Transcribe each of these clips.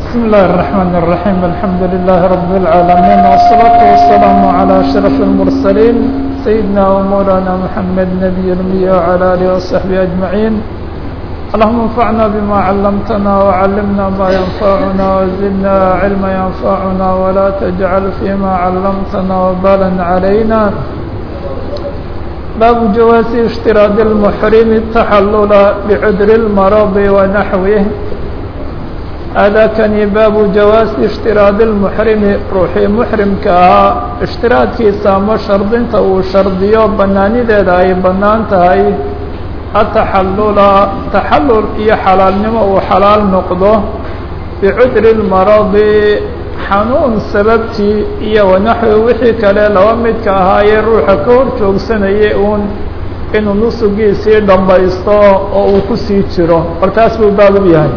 بسم الله الرحمن الرحيم الحمد لله رب العالمين والصلاة والسلام على أشرف المرسلين سيدنا ومولانا محمد نبي الأمي وعلى آله وصحبه أجمعين اللهم انفعنا بما علمتنا وعلمنا ما ينفعنا وزدنا علما ينفعنا ولا تجعل فيما علمتنا وبالا علينا باب جواز اشتراط المحرم التحلل بعذر المرض ونحوه هذا كان باب جواز اشتراط المحرم روحي محرمka ahaa اشhtiraadkiisa ama shardinta uu shardiyo banaanideeda ay banaan tahay ataxalula taxalul iyo xalaalnimo uu xalaal noqdo bicudri اlmaradi xanuun sababtii iyo wanaxwi wixii kale laba midka ahaayee ruuxa ka hor joogsanaya uun inuu nusugiisii dhammaysto oo uu kusii jiro bal taas buu baab u yahay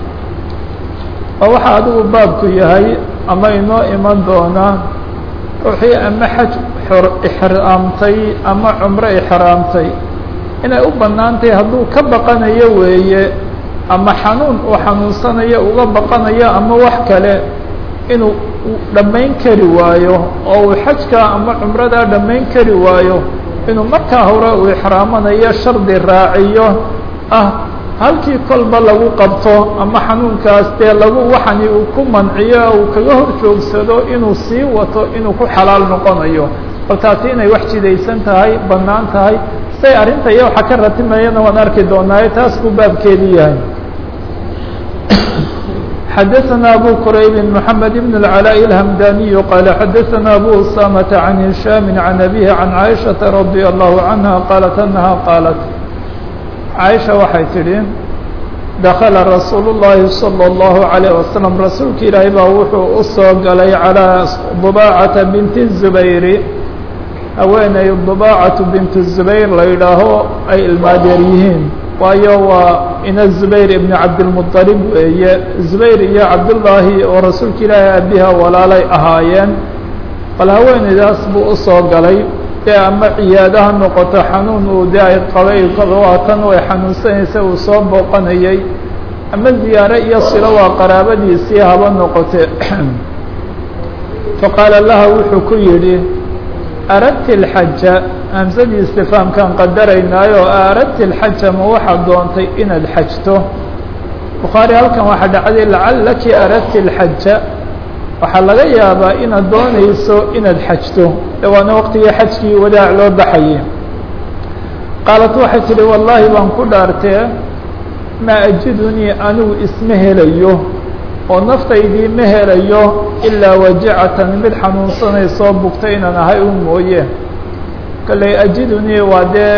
oo waxaa adigu baabku yahay ama inoo iman doona ruuxii ama xaj ixraamtay ama cumro ixraamtay inay u banaantahay hadduu ka baqanayo weeye ama xanuun uu xanuunsanayo uga baqanayo ama wax kale inuu dhammayn kari waayo oo uu xajka ama cumradaa dhammayn kari waayo inuu markaa hore uu ixraamanayo shardi raaciyo ah halkii kolba lagu qabto ama xanuunkaas dee lagu waxani uu ku manciyo uu kaga hor joogsado inuu sii wato inuu ku xalaal noqonayo bal taasi inay wax jidaysan tahay bannaan tahay say arrinta iyo waxa ka ratimayana waan arki doonaaye taas buu baabkeedii yahay xadaثna abu qrayb mحamed بن العلاء الhمdاني qال xadaثna abu usamة عن هiشhام عن أbيه عن عائشhaةa رضي الله عنها qالت أنها qالت caaisha waxay tidhi dakala rasuulu llaahi salى اllahu عalيه wasalam rasuulka ilaahay baa wuxuu u soo galay calىa dubaacata binti zubayri haweeney dubaacatu bintu zubayr la yidhaaho ay ilmaadeer yihiin waayo waa ina zubayr ibni cabdilmuطalib weeye zubayr iyo cabdullaahi oo rasuulka ilaahay abiha walaalay ahaayeen bal haweeneydaas buu usoo galay dee ama ciyaada ha noqoto xanuun uu de ay qabay waatan ay xanuunsanaysa uu soo booqanayay ama ziyaare iyo silo waa qaraabadiisii haba noqote faqaala laha wuxuu ku yidhi aradti اlxaja hamsadii istifaamkaan qadaraynaayo aradti اlxaja ma waxaad doontay inaad xajto bukhaari halkan waxaa dhacday lacalaki aradti اlxaja waxaa laga yaabaa inaad doonayso inaad xajto de waana waqtigii xajkii wadaac loo baxayay qaalat waxay tidhi wallaahi baan ku dhaartee maa ajidunii anigu isma helayo oo naftaydii ma helayo ilaa wajacatan mid xanuunsanaysoo bugta inaan ahay u mooye kalley ajidunii waa dee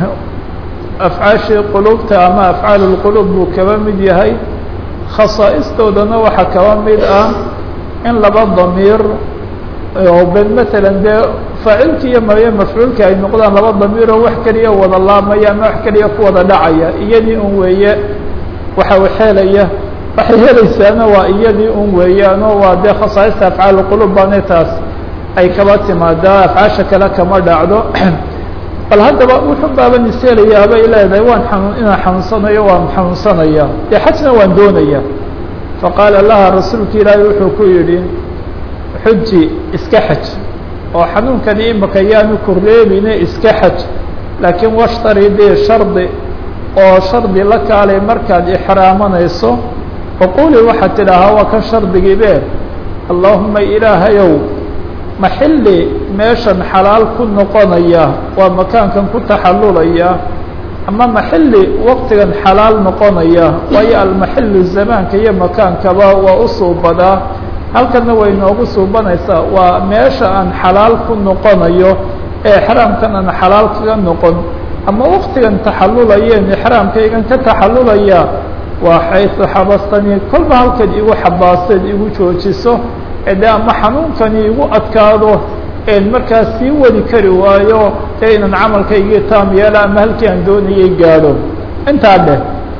afcaashii qulubta ama afcaal اlqulub buu kaba mid yahay khasaa'istoodana waxaa kaba mid ah in laba damiir oo ben matalan dee faacilki iyo maye mafcuulka ay noqdaan laba damiiroo wax keliya wada laamaya ama wax keliya ku wada dhacaya iyadii un weeye waxa xeelaya waxay helaysaana waa iyadii un weeyaanoo waa dee khasaaista afcaal qulub baane taas ay kaba timaadaa afcaasha kale kama dhacdo bal haddaba wuxuu baaban ishelayaa bay leedahay waan xanuun inaan xanuunsanayo waan xanuunsanaya dee xajna waan doonaya faqaala laha rasuulka ilaahi wuxuu ku yidhi xuji iska xaj oo xanuunkani imaka yaanu korleebine iska xaj laakiin washtari dee shardi oo shardi la kaalay markaad ixraamanayso faquli waxaad tidhaahaa waa kan shardigiibe allahuma ilaahayow ma xilli meeshan xalaal ku noqonaya waa makaankan ku taxallulaya ama maxili waqtigan xalaal noqonaya waayo almaxilu zamaanka iyo makaankaba waa u suubadaa halkana way noogu suubanaysaa waa meesha aan xalaal ku noqonayo ee exraamkan aan xalaal kaga noqon ama waqtigan taxallulayeen exraamkaygan ka taxallulaya waa xaysu xabastanii kolba halkaad igu xabaaseed igu joojiso ee de ama xanuunkani igu adkaado een markaas sii wadi kari waayo ee inan camalkaygii taam yeela ama halkii aan doonayay gaadho intaa dheh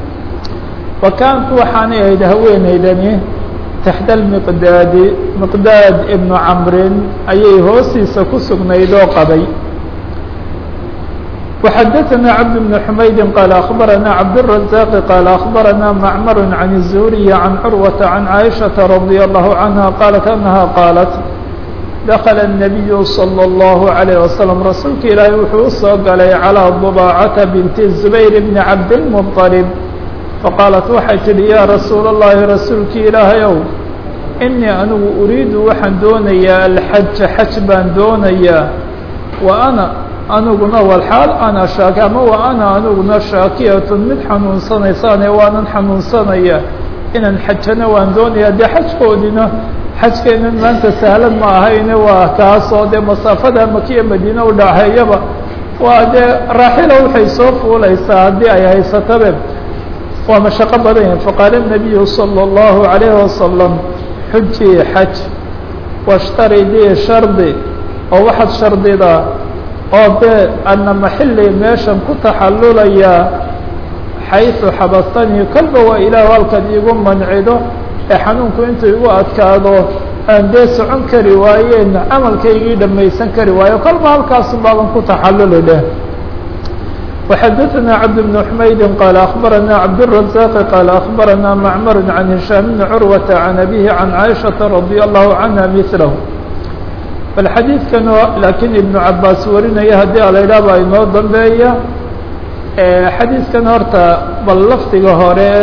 wakaantu waxaanay ahayd haweeneydani taxta almiqdaadi miqdaad ibnu camrin ayay hoostiisa ku sugnayd oo qabay وxdثnا cبد بن حmayd qال أخبرnا cبدالرزاq qال أخبرnا معmر عن الزهري عن cروة عن عائشة رضي الله عنها qالت أنها qالت دخل النبي صلى الله عليه وسلم رasuulka ilaahay wuxuu usoo galay عalى ضباcة بنت الزبير بن cabdالمطلب faqاaلت waxay tihi ya رasuul الlahi rasuulki ilaahayow إنii anigu أuriidu waxaan doonayaa الxaja xaj baan doonayaa وأna aniguna walxaal ana shaaki ama wa ana aniguna shaakiyatun mid xanuunsanaysaane waanan xanuunsanaya inaan xajana waan doonaya dee xajkoodina xajkeenan maanta sahlan ma ahayne waa kaasoo dee masaafada makiya madiine u dhaxeeyaba waa dee raaxila waxay soo fuulaysaa haddii ay haysatabe waa mashaqo badan yahin faqaala الnabiyu salى الlahu عalayhi wasalam xujii xaj washtaridii shardi oo waxaad shardidaa oo dee ana maxili meeshan ku taxallulayaa xayثu xabastanii kolba waa ilaah halkaad iigu mancido ee xanuunku intuu igu adkaado aan dee socon kari waayeen camalkaygii dhamaysan kari waayo kolba halkaasu baaban ku taxalluli dheh وxdثnا cبد بن حmayd qال أخبرnا cبدالرزاq qال أخبرnا معmر عن هiشhام بن عروة عن أبيه عن عائشhaة رضي الله عنها مثله bal xadiidkan laakiin ibnu cabaas warinaya haddii alaydhaah baa inoo dambeeya xadiidkan horta bal lafdiga hore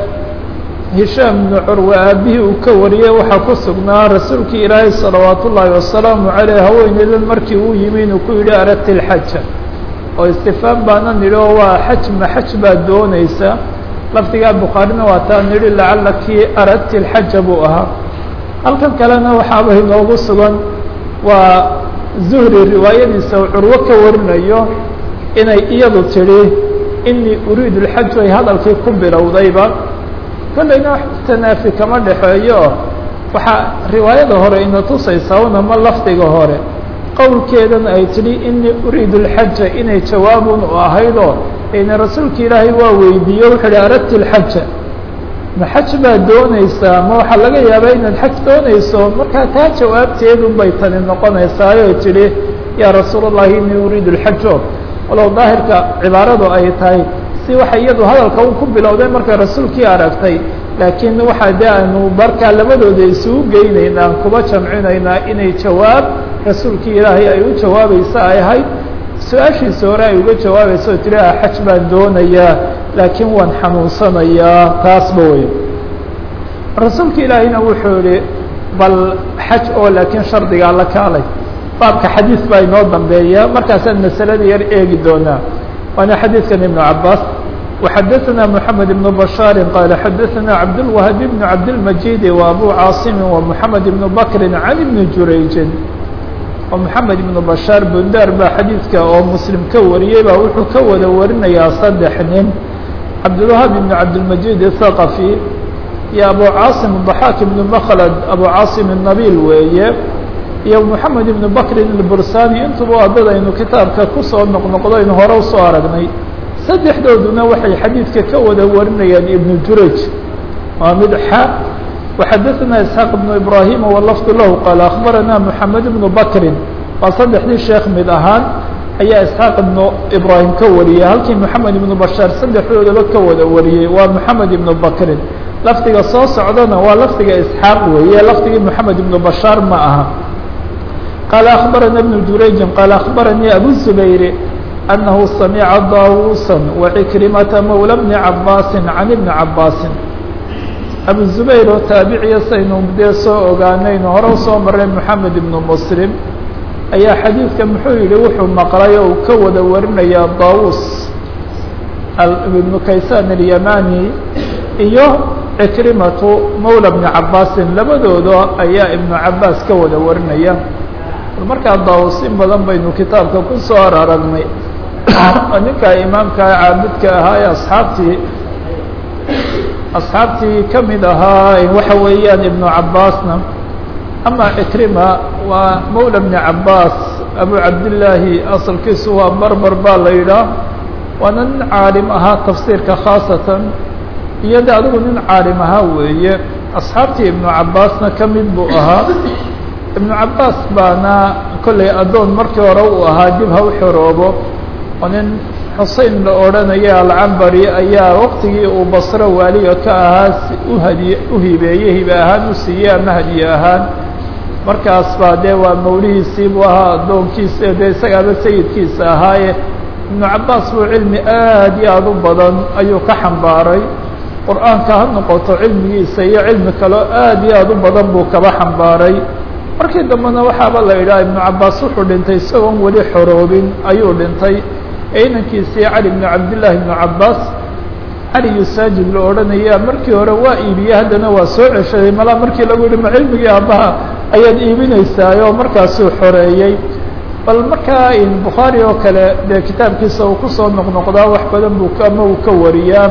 hishaam ibnu curwe aabihii uu ka wariyey waxaa ku sugnaa rasuulkii ilaahay salawaat ullaahi wasalaamu caleyh haweeneydan markii uu yimi inuu ku yidhi aragti lxaja oo istifaam baana nidhi oo waa xaj ma xaj baad doonaysa lafdigaa bukhaarina waa taa nidhi lacalakii aragti lxaja buu ahaa halkan kalena waxaaba inoogu sugan waa zuhri riwaayadiisa uu curwo ka warinayo inay iyadu tidhi inii uriidu lxaj ay hadalkii ku bilowdayba kollayna wax tanaafi kama dhexeeyo waxaa riwaayada hore ina tusaysaa unama lafdiga hore qowlkeedana ay tidhi inii uriidu lxaja inay jawaabun u ahaydoo ina rasuulka ilaahay waa weydiiye wuxuu ihi aradti lxaja ma xaj baad doonaysaa ma waxaa laga yaabaa inaad xaj doonayso markaa taa jawaabteedun bay tani noqonaysaayo tidhi yaa rasuul اllahi inii uriidu lxajo walow daahirka cibaaradu ay tahay si waxay iyadu hadalka u ku bilowday markay rasuulkii aragtay laakiin waxaa de aanu markaa labadooda isugu geynaynaa kuba jamcinaynaa inay jawaab rasuulkii ilaahay ay u jawaabaysa ay ahayd su-aashiisa hore ay uga jawaabaysa oo tiri xaj baan doonayaa laakiin waan xanuunsanayaa taasba wey rasuulka ilaahayna wuxuu yihi bal xaj oo laakiin shardigaa la kaalay baabka xadiis baa inoo dambeeya markaasaan masalada yar eegi doonaa waana xadiidkan ibnu cabaas وxadثna محamed بن بشhاaر qال xadثna cabdالوهب بن cabdالمجيد وأbو cاaصم ومحamed بن بكر عن بن jurayج oo محamed بن بشhاaر bundar baa xadiidka oo mslim ka wariyey baa wuxuu ka wada warinayaa saddex nin cabdالوهب بن cabdالمجيد الثقفي iyo أbو cاaصم ضحاk بن مkلد أbو cاaصم النبيل weeye iyo محamed بن بكr البursاني intuba adadaynu kitaabka kusoo noqnoqdaynu hore usoo aragnay saddexdooduna waxay xadiidka ka wada warinayaan ibnu juraj waa mid xa وxadثna isxaaq بن ibrahim wlfd lahu qaal akhbarana mحamed بnu bakri waa saddexdii sheekh mid ahaan ayaa isxaaq ibnu ibrahim ka wariyey halkii moxamed ibnu bashaar saddexdoodaba ka wada wariyey waa moxamed ibnu bakrin lafdiga soo socdana waa lafdiga isxaaq weeye lafdigii moxamed ibnu bashaar ma aha qaala akhbarana ibnu jurayji qaala akhbaranii abu zubayr أنه سمع dاوuسا وعكرمة مولى بن عabاس عن بن عabاس أبو زبير oo taaبعiya saynu dee soo ogaanayno hore usoo maray محamed بن مسلم ayaa xadيiثka muxuu yihi wuxuu maqlay oo uu ka wada warinaya dاوuس بن kayسان اليماني iyo عكرمة مولى بن عabاس labadooda ayaa iبن عabاس ka wada warinaya markaa dاوuس in badan baynu kitaabka ku soo aragnay ninka imaamka caabudka ahaa ee asxaabtii asxaabtii ka mid ahaa waxa weeyaan ibnu cabaasna ama cikrima waa mawla bni cabaas abu cabdillaahi asalkiisu waa barbar baa la yidhaah waana nin caalim ahaa tafsiirka khaasatan iyo de adigu nin caalim ahaa weeye asxaabtii ibnu cabaasna ka mid buu ahaa ibnu cabaas baana kollay addoon markii hore uu ahaa dib ha u xoroobo oo nin xusein la odhanaya alcambari ayaa waqtigii uu basro waaliga ka ahaa uhadiy u hibeeyey hibe ahaan u siiyey ama hadiye ahaan markaas baa dee waa mawlihiisii buu ahaa addoonkiisa dee isagaaba sayidkiisa ahaaye ibnu cabaas buu cilmi aad iyo aada u badan ayuu ka xambaaray qur-aanka ha noqoto cilmigiisa iyo cilmi kaleo aad iyo aada u badan buu kaba xambaaray markii dambena waxaaba la yidhaha ibnu cabaas wuxuu dhintay isagoon weli xoroobin ayuu dhintay inankiisii cali bnu cabdillaahi ibnu cabaas cali yusaajid la odhanaya markii hore waa iibiyey haddana waa soo ceshaday malaa markii lagu yihi ma cilmigii aabbaha ayaad iibinaysaayoo markaasuu xoreeyey bal markaa bukhaari oo kale dee kitaabkiisa uu kusoo noqnoqdaa wax badan buu ama uu ka wariyaa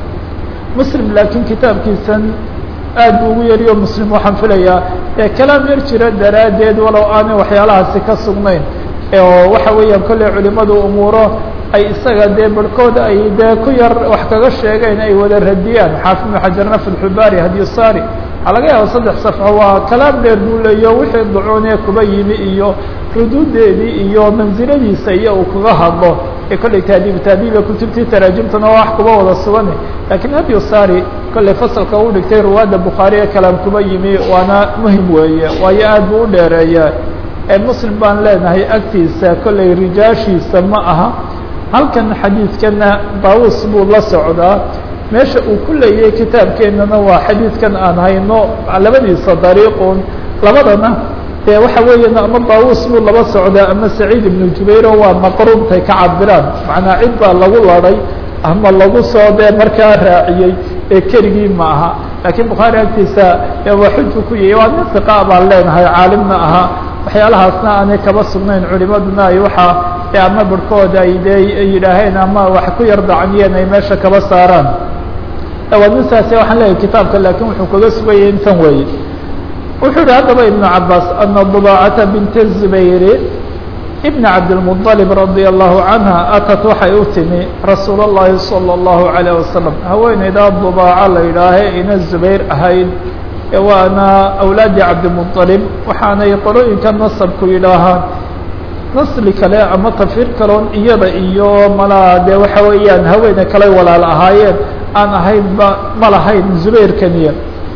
muslim laakiin kitaabkiisan aad buu ugu yariyo muslim waxaan filayaa ee kalaam yar jira daraaddeed walow aanay waxyaalahaasi ka sugnayn oo waxa weeyaan kolley culimadu umuuro ay isaga dee barhkooda ay dee ku yar wax kaga sheegeen ay wada radiyaan xaafid ibnu xajarna filxubaari hadiyusaari waxaa laga yaaba saddex safxo waa kalaam dheer buu leeyo wixii ducuunee kuba yimi iyo ruduudeedii iyo mansiladiisa iyo uu kaga hadlo ee kolley taadiib taadiiba kutubtii taraajimtuna waa wax kuba wada sugane lakiin hadiyusaari kolley fasalka u dhigtay ruwaadda bukhaari ee kalaam kuba yimi waana muhim weeye waayo aad buu u dheereeya muslim baan leenahay agtiisa kolley rijaashiisa ma aha halkan xadiidkana daawus buu la socdaa meesha uu ku leeyahay kitaabkeennana waa xadiidkan aan hayno labadiisa dariiqun labadana dee waxa weeyaan ama daawus buu laba socdaa ama saciid ibnu jubayro waa maqruubtay ka cabiraan macnaa cid baa lagu laday ama lagu soo dee markaa raaciyey ee keligii ma aha laakiin bukhaari agtiisa waa xuju ku yahay waa nin hiqa baan leenahay caalimna ahaa waxyaalahaasna aanay kaba sugnayn culimaduna ay waxaa e ama barhkooda ay dee yidhaaheen ama wax ku yar dacniyeen ay meesha kaba saaraan waa nin saase waxaan leeyahay kitaabka laakiin wuxuu kaga sugayay intan weeye wuxuu yihi haddaba ibnu cabaas ana dubaacata binta zubayri ibna cabdilmuطalib radia allahu canha atat waxay u timi rasuul اllahi salى اllahu alayh wasalam haweeneydaa dubaaco la yidhaahe ina zubayr ahayd waana awlaadi cabdimuطalib waxaanay qolooyinka nasabku yidhaahaan nasli kale ama tafir kaloon iyada iyo malaa dee waxa weeyaan haweene kale walaal ahaayeen aan ahaynba ma lahayn zubayrkaniya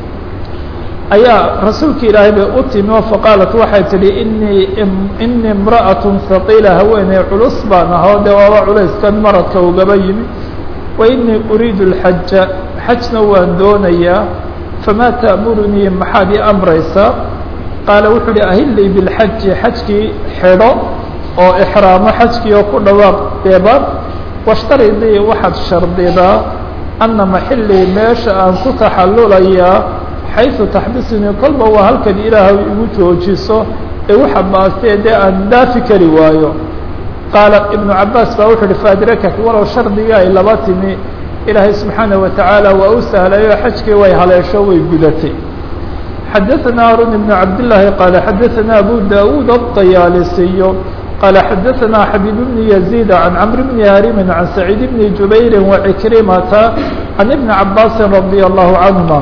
ayaa rasuulka ilaahay bay u timi oo faqaalat waxay tidhi inii inii imra'at haqiila haweeney culus baan ahoo dee waaba culayskan maradka ugaba yimi wa inii uriidu اlxaja xajna waan doonayaa famaa ta'murunii maxaad ii amraysaa qaala wuxuu uhi ahillii bilxaji xajkii xidho oo ixraamo xajkii oo ku dhawaaq deeba washtaridii waxaad shardidaa anna maxillii meesha aan ku taxallulayaa xaysu taxbisunii kolba waa halkan ilaahay igu joojiso ee waxa baastee dee aan dhaafi kari waayo qaala ibnu cabaas baa wuxuu uhi faadrakat walow shardigii ay laba timi ilaahay subxaanaه watacaala waa u sahlayo xajkii way haleesho way gudatay xadaثana harun ibn cabdالlahi qaala xadaثana abu dawuud الطayaalisiyo qaala xadaثana xabiib bni yaزيid can cmr bni harimin can saciid bni jubayri wacikrimata can ibni cabaasi radي allahu canهuma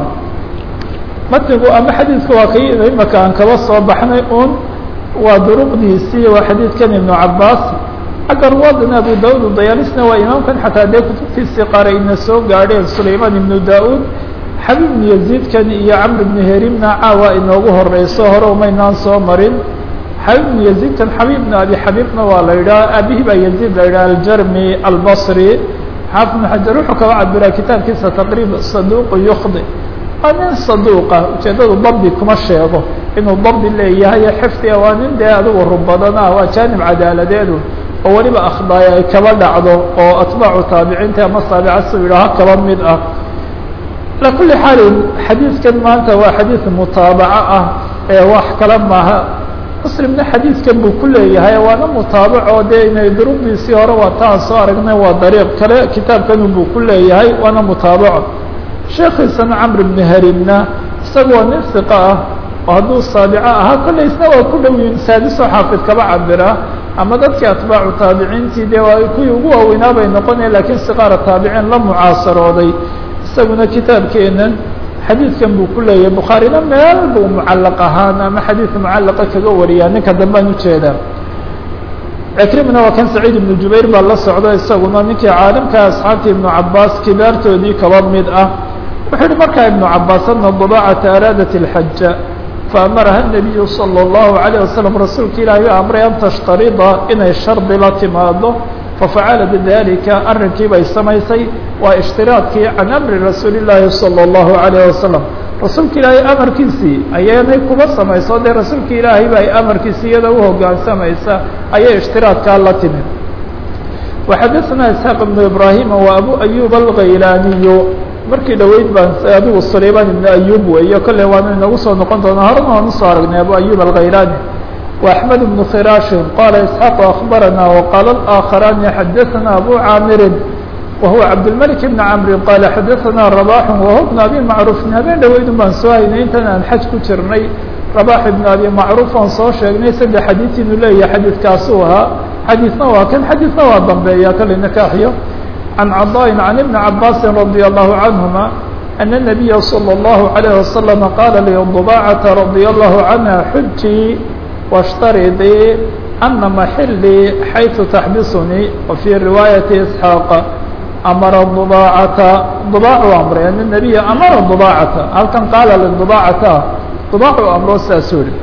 matnigu ama xadiidka waa kay imaka aan kaba soo baxnay un waa duruqdiisii waa xadiidkan ibnu cabaas xagga ruwaadana abu daud dayaalisna waa imaamkan xataa dee kutubtiisii qaar ayna soo gaadheen sulayman ibnu da-uud xabiib ibnu yaziidkan iyo camr ibnu herimna caawa inoogu horeyso hore umaynaan soo marin xabiib ibnu yaziidkan xabiib ibnu abi xabiibna waa la yidhaha aabihii baa yaziid la yidhaha aljarmi albasri xaafid ibnu xajar wuxuu kaba cabiraa kitaabkiisa taqriib saduuqu yukdi waa nin saduuqa ujeeddadu dabdi kuma sheego inuu dabdi leeyahay xifdiga waa nin dee adigu rub badana waa jaanib cadaaladeedu oo weliba akhdaaya ay kaba dhacdo oo atbaacu taabiciinta ama saabicasu yidhaaha kaba mid ah ala kulli xaalin xadiidkan maanta waa xadiid mutaabaco ah ee wax kale maaha muslimna xadiidkan buu ku leeyahay waana mutaabaco dee inay duruqdiisii hore waa taan soo aragnay waa dariiq kale kitaabkanu buu ku leeyahay waana mutaabaco sheekiisana camr bni harimna isaga waa nin siqa ah oo hadduu saabico ahaa kolley isna waa ku dhow yihin saadisoo xaafid kaba cabira ama dadkii atbaacu taabiciintii dee waa kuwii ugu waaweynaa bay noqonaya lakiin siqaara taabiciin la mucaasarooday isaguna kitaabkeenan xadiidkan buu ku leeyahay bukhaarina meel buu mucallaq ahaan ama xadiid mucallaqa kaga wariyaa ninka dambaan ujeedaa cikrimna waa kan saciid ibnu jubayr baa la socda isaguna ninkii caalimka asxaabta ibnu cabaas kibaartoodii kaba mid ah wuxuu yihi markaa ibnu cabaas ana dabacata araadat اlxaja faamaraha الnabiyu salى الlahu عalيه wasalam rasuulka ilaahi u amray an tashtarida inay shardi la timaado fafacala bidalika arrinkii bay samaysay waa ishtiraadkii can amri rasuuli llaahi salى الlahu عalيه wasalam rasuulka ilaahay amarkiisii ayaanay kuba samayso dee rasuulka ilaahay ba ay amarkiisi iyada uhogaansamaysa ayay ishtiraadkaa la timid waxadaثna isxaaq ibnu ibrahima wa abu ayub alghaylaaniyu markii dhoweyd baan adigu sulayman ibnu ayub weeyo kolley waanu inagu soo noqon doonaa horena waan usoo aragnay abu ayub alghaylaani وأحمد بن khراaش qال إسحاq أخبرنا وqال الآخران xdثنا أbو cاmر وهو عبدالملك بن عمر qال xdثنا رباح وهو بن أbي معروف habeen dhaweydun baan soo haynay intan aan xaj ku jirnay رباح بن أbي معروف aan soo sheegnay saddex xadيث inuu leeyahay xadيثkaasuu ahaa xadيثna waa kan xadيثna waa dambeeya kale نكاxyo عن cضاء عن بن عباس رضي الله عنهما أن النبي صلى الله عليه وسلم قال لضباعة رضي الله عنها xujي واشhtaridii أna maxilii xayثu taxbisnii وفي riwaayaةi إسحاaq amara ضباacata ضباacu amray an النabiya amara ضباacata halkan qaala لضباacata ضباacu amro saasuu yihi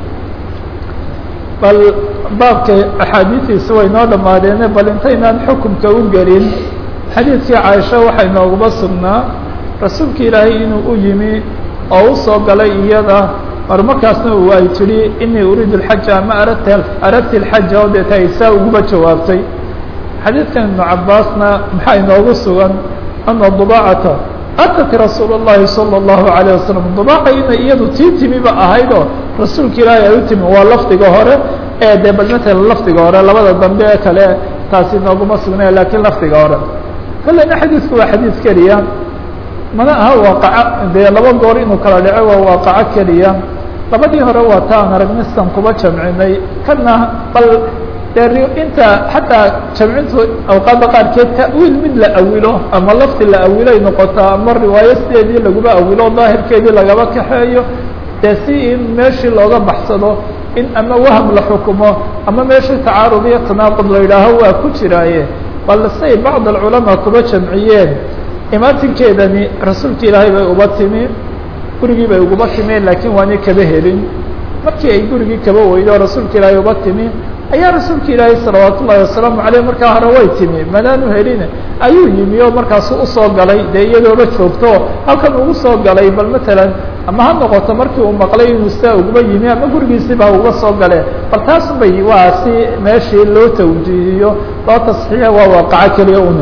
bal baabka axaadiiثiisa way noo dhamaadeene bal intaynaan xukumka u gelin xadiidkii caaisha waxay nooguma sugnaa rasuulka ilaahay inuu u yimi oo u soo galay iyada mar markaasna ay tidhi inii uriidu اlxaja ama aradta aradti اlxaja oo deeta ay saa uguba jawaabtay xadiidkan ibnu cabaasna maxaa inoogu sugan ana dubaacata atat rasuul الlahi salى الlahu عalيه wasalam dubaaca inay iyadu tii timiba ahayd oo rasuulka ilaahay ay u timi waa lafdiga hore ee dee bal matala lafdiga hore labada dambe ee kale taasi inooguma sugnay lakiin lafdiga hore kolleyna xadiidku waa xadiid keliya mana aha waaqaco dee laba goor inuu kala dhaco waa waaqaco keliya labadii hore waa ta aan aragnistan kuba jamcinay kana bal dee inta xataa jamcintu awqaadda qaarkeed ta'wiil mid la awilo ama lafdi la awilay noqotaa ama riwaayo sideedii laguba awilo daahirkeedii lagaba kaxeeyo dee si in meeshii looga baxsado in ama waham la xukumo ama meeshii tacaarud iyo tanaaqud la yidhaaho waa ku jiraaye bal say bacd alculamaa kuba jamciyeen imaatinkeedani rasuulka ilaahay bay uba timi gurigii bay uguba timeen laakiin waanay kaba helin markii ay gurigii kaba weydo rasuulka ilaahay uba timi ayaa rasuulka ilaahay salawaat ullahi wasalaamu aleyh markaa hore way timi manaanu helin ayuu yimi oo markaasu usoo galay dee iyadooba joogto halkan ugu soo galay bal matalan ama ha noqoto markii uu maqlay inuu sidaa uguba yimi ama gurigiisii baa uga soo gale bal taas bay waa si meeshii loo tawjiihiyo loo tasxiixa waa waaqaco keliya una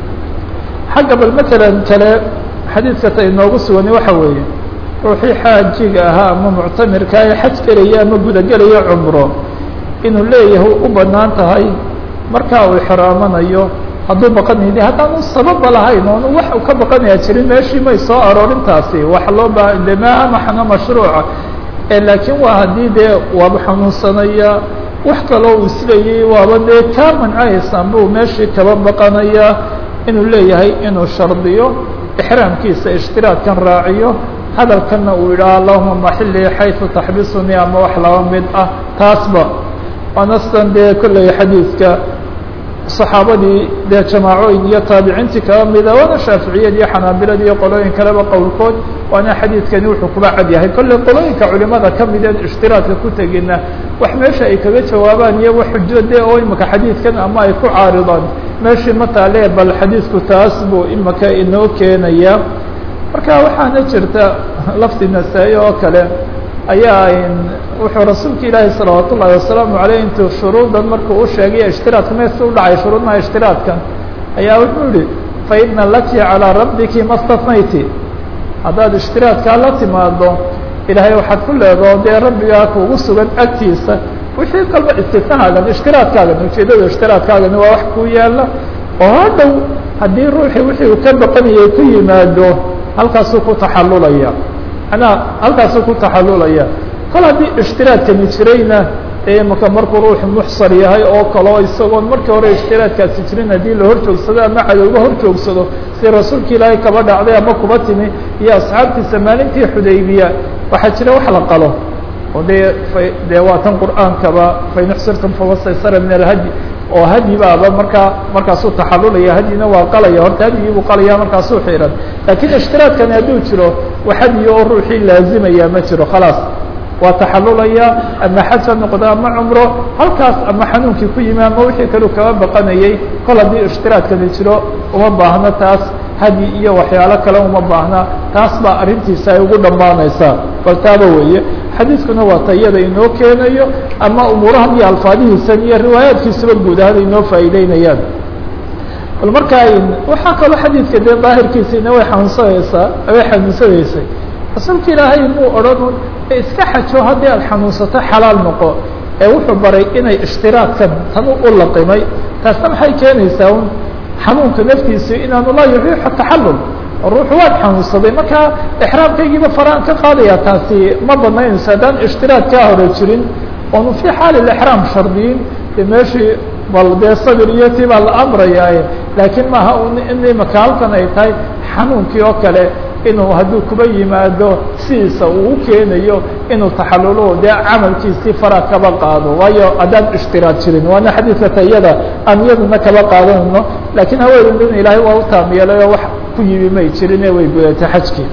xagga bal matalan kale xadiidka ta inoogu sugani waxa weeye ruuxii xaajiga ahaa ama muctamirka ee xaj gelaya ama gudagelaya cumro inuu leeyahay u banaan tahay markaa uu ixraamanayo hadduu baqanayni haddaanu sababa lahayn oonu wax u ka baqanaya jirin meeshii may soo aroorintaasi wax loo baa de maaha maxna mashruuca laakiin waa haddii dee waaba xanuunsanaya wax kaloo uu isleeyay waaba dee kaa mancahaysaan buu meeshii kaba baqanaya inuu leeyahay inuu shardiyo ixraamkiisa ishtiraadkan raaciyo hadalkana uu yidhaha allahuma maxilii xayثu taxbisunii ama wax laba mid ah taasba anastan dee kolley xadiidka saxaabadii dee jamaacooyin iyo taabiciintii kaba mida waana shaaficiyad iyo xanaabilad iyo qolooyin kaleba qowlkood waana xadiidkani wuxuu kuba cad yahay kolley qolooyinka culimada kamideen ishtiraadka ku tegina wax meesha ay kaga jawaabaan iyo wax xujo de oo imika xadiidkan ama ay ku caaridaan meeshii mataale bal xadiidku taas buu imika inoo keenaya marka waxaana jirta lafdi nasaa-i oo kale ayaa wuxuu rasuulka ilaahi salawaat ullahi wasalaamu aleyh intuu shuruudan markuu u sheegay ishtiraadka meesa u dhacay shuruudmaha ishtiraadkan ayaa wuxuu yihi faina laki calىa rabbiki ma stanayti haddaad ishtiraadkaa la timaado ilaahay waxaad ku leedaho dee rabbigaa kuugu sugan agtiisa wixii kalba istifahaagan ishtiraadkaagan ujeedada ishtiraadkaagani waa wax kuu yaala oo hadhow haddii ruuxii wixii uu ka baqanayay ku yimaado halkaasuu ku taxallulaya manaa halkaasuu ku taxallulaya kol haddii ishtiraadkani jirayna ee imaka markuu ruuxu muxsar yahay oo kaleo isagoon markii hore ishtiraadkaasi jirin haddii la hor joogsado ama cadowga hor joogsado si rasuulka ilaahay kaba dhacday ama kuba timi iyo asxaabtiisa maalintii xudaybiya waxaa jira wax la qalo oo dee dee waa tan qur'aankaba fain uxsirtum famastaysara min alhadi oo hadyi baaba markaa markaasuu taxalulaya hadyina waa qalaya horta hadyigii buu qalaya markaasuu xiran laakiin ishtiraadkani hadduu jiro wax hadyi oo ruuxii laazimaya ma jiro khalaas waa taxalulaya ama xaj ha noqdo ama cumro halkaas ama xanuunkii ku yimi ama wixii kaleu kaba baqanayay kol haddii ishtiraadkani jiro uma baahno taas hadyi iyo waxyaalo kale uma baahna taas baa arrintiisa ay ugu dhammaanaysaa bal taaba weeye xadiiskuna waa tayada inoo keenayo ama umuurahan iyo alfaadihiisan iyo riwaayaadkiisuba guud ahaan inoo faa'iideynayaan bal markaa waxaa kaloo xadiidka dee daahirkiisiina way xanuunsanaysaa way xanuunsanaysay rasuulka ilaahay muu odhan iska xajo haddii aad xanuunsato xalaal noqo ee wuxuu baray inay ishtiraadkan tan u laqimay taasna maxay keenaysaa un xanuunka naftiisa inaanu laa yuxiixu taxallul ruuxu waad xanuunsaday markaa exraamkaygiiba faraan ka qaadaya taasi ma banaynayso haddaan ishtiraad kaa hore jirin oonu fii xaali exraam shardiyin de meeshii bal dee sabir iyo tii baa la amrayaaye laakiin maaha in imaka halkan ay tahay xanuunkii oo kale inuu hadduu kuba yimaado sidiisa uu keenayo inuu taxalulo dee camalkiisii fara kaba qaado waayo haddaan ishtiraad jirin waana xadiidka tayada aan iyaduna kaba qaadanayno laakiin haweeneyduna ilaahay waa u taam yeelay oo wax ku yimi may jirin ee way gudatay xajkii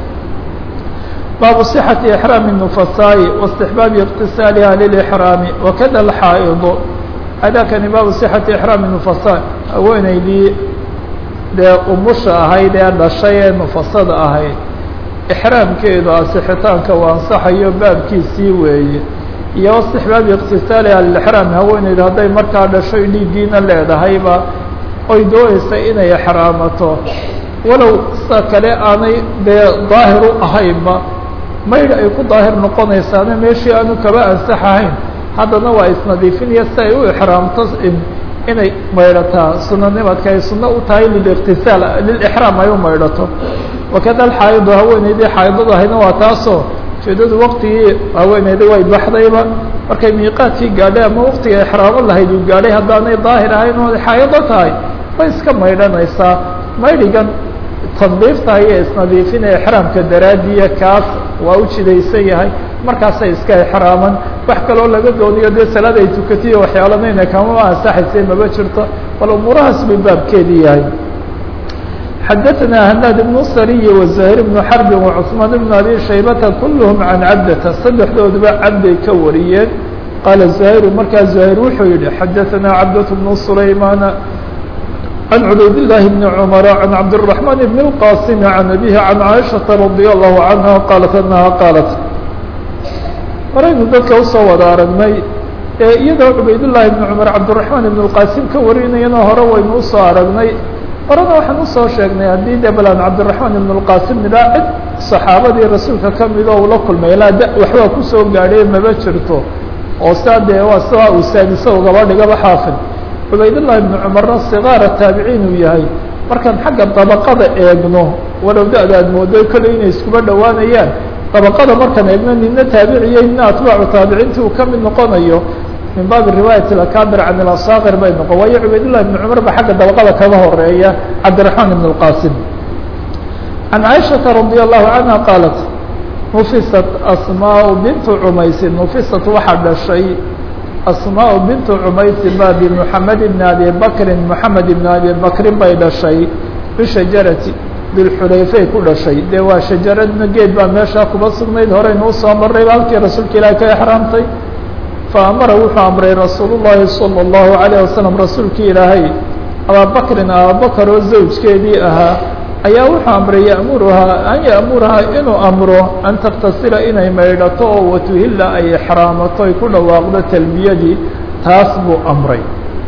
baabu صxaةi إحraam النufasaaءi واstixbaabi اqtisaaliha lilإحraami wakada alxaa'idu adakani baabu صxati إحraam النufasaaء haweeneydii dee umusha ahayd ee dhashay ee nufasada ahayd ixraamkeedu asixitaanka uu ansaxayo baabkiisii weeye iyo istixbaabi iqtisaaliha lilixraam haweeneydu hadday markaa dhashoy dhiiggiina leedahayba oy doonaysa inay exraamato walow sida kale aanay dee daahir u ahaynba maydh ay ku daahir noqonaysaana meeshii aanu kaba ansaxahayn haddana waa isnadiifinaya si ay u exraamto inay maydhataa sunanimadka ay suno u tahay liliqtisaal lilixraam ay u maydhato wakada alxaa'idu haweeneydii xaaidadu ahayna waa taasoo ujeedadu waktigii haweeneydii way baxdayba markay miiqaadkii gaadhay ama waktiga exraamo lahayd uu gaadhay haddaanay daahir ahayn oo xaa'ido tahay way iska maydhanaysaa maydhigan tandiifta iyo isnadiifinaya exraamka daraadiya kaas waa u jidaysan yahay markaasay iska exraaman wax kaloo laga dooniyo dee salaad ay tukatiyo waxyaalanayna kama ansaxaysa maba jirto bal umuurahaas bay baabkeedii yahay xadaثna hanaad بن sariy وزahيr بن xrb وcثmaan بن abi shaybata kulhm can cabdata saddexdooduba cabday ka wariyeen qaala زahيr markaa زahيr wuxuu yihi xadaثna cabdة بن سulaymana عن عbayd اللh بن cمر عن cabd الرحمن بن الqاsم عن أbيه عن عائشhaةa رضي الله عنها qالت أنها qالت horaynu dadka usoo wada aragnay ee iyadoo cubaydاللahi بن cمر cabdالرحمن بن الqاsim ka warinayana hore waynu usoo aragnay horena waxaan usoo sheegnay haddii de balan cabdالرحمن بن الqاsim nidhaa cid صaxaabadii rasuulka kamid oo ula kulmay ilaa d waxbaa kusoo gaadhay maba jirto oo saa dee waa sidaa uu saadisa ugaba dhigaba xaafid cubaydاللahi بن cmarna صغاara taabiciin uu yahay markaan xagga dabaqada eegno walow da-da aad moodo kolley inay iskuba dhowaanayaan dabaqada markaan eegno nina taabiciyo nina atbaacu taabiciinti uu kamid noqonayo min baabi riwaayat اakabir can اlasakir bay noqon waayo cubaydالlahi بن cmar ba xagga dabaqada kaga horeeya cabdiرaحmaan بن الqasim عan caiشhaةa radي الlahu canha qaalat nufisat asmاء bintu cumaysin nufisat waxaa dhashay asmاء bintu cumaysin ba bmحamed بn abi bakri mحamed بn abi bakrin bay dhashay bishajarati bilxulayfay ku dhashay dee waa shajaradna geed baa meeshaa kuba sugnayd horeynu usoo marayba halkii rasuulka ilaah ka exraamtay faamara wuxuu amray rasuul الlahi salى الlahu عalيه wasalam rasuulkii ilaahay abaabakrin ababakar oo zawjkeedii ahaa ayaa wuxuu amray ya'muruhaa an ya'murahaa inuu amro an taktasila inay maydhato oo watuhila ay exraamato ay ku dhawaaqdo talbiyadii taas buu amray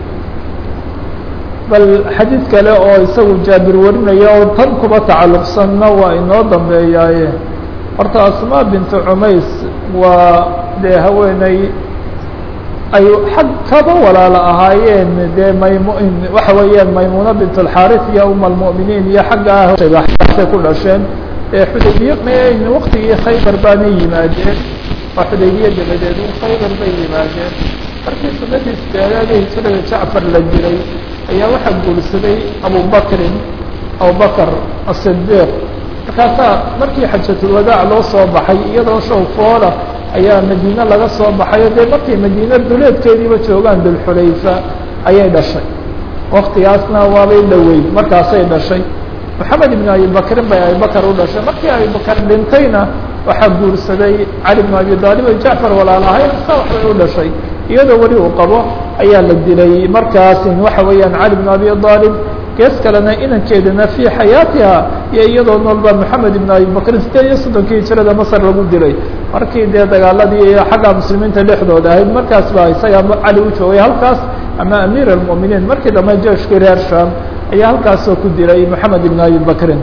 bal xadiid kale oo isagu jaabir warinaya oo tan kuba tacalluqsanna waa inoo dambeeyaaye horta asmaa bintu cumays waa dee haweeney ay xag kaba walaalo ahaayeen dee maym waxa weeyaan maymuuna bint alxaris iyo uma almu'miniin iyo xagga ah ku dhasheen ee xudaybiye mayn waktigii khaybar baanay yimaadeen waa xudaybiye dabadeed khaybar bay yimaadeen markii sunadii sideedaad ee hijrada jacfar la jiray ayaa waxaa guursaday abubakrin abubakr asidiiq markaasaa markii xajatulwadaac loo soo baxay iyadoo show foola ayaa madiine laga soo baxayo dee markay madiine duleedkeediiba joogaan dulxulayfa ayay dhashay waktigaasna waabay dhaweyd markaasay dhashay moxamed ibn abibakrin bay abibakar u dhashay markii abibakar dhintayna waxaa guursaday cali bn abi aalib o jacfar walaalahayn sa waxbay u dhashay iyadoo weli uu qabo ayaa la dilay markaas waxa weeyaan cali bn abi aalib gees kalena inankeedana fii xayaatiha iyo iyadoo noolba moxamed ibn abibakrin sideed iyo soddonkii hijrada masar lagu dilay markii dee dagaaladii xagga muslimiinta dhexdooda ahayd markaas baa isaga cali u joogay halkaas ama amiir almu'miniin markii dambe jeshkii reer sham ayaa halkaasoo ku dilay moxamed ibn abibakrin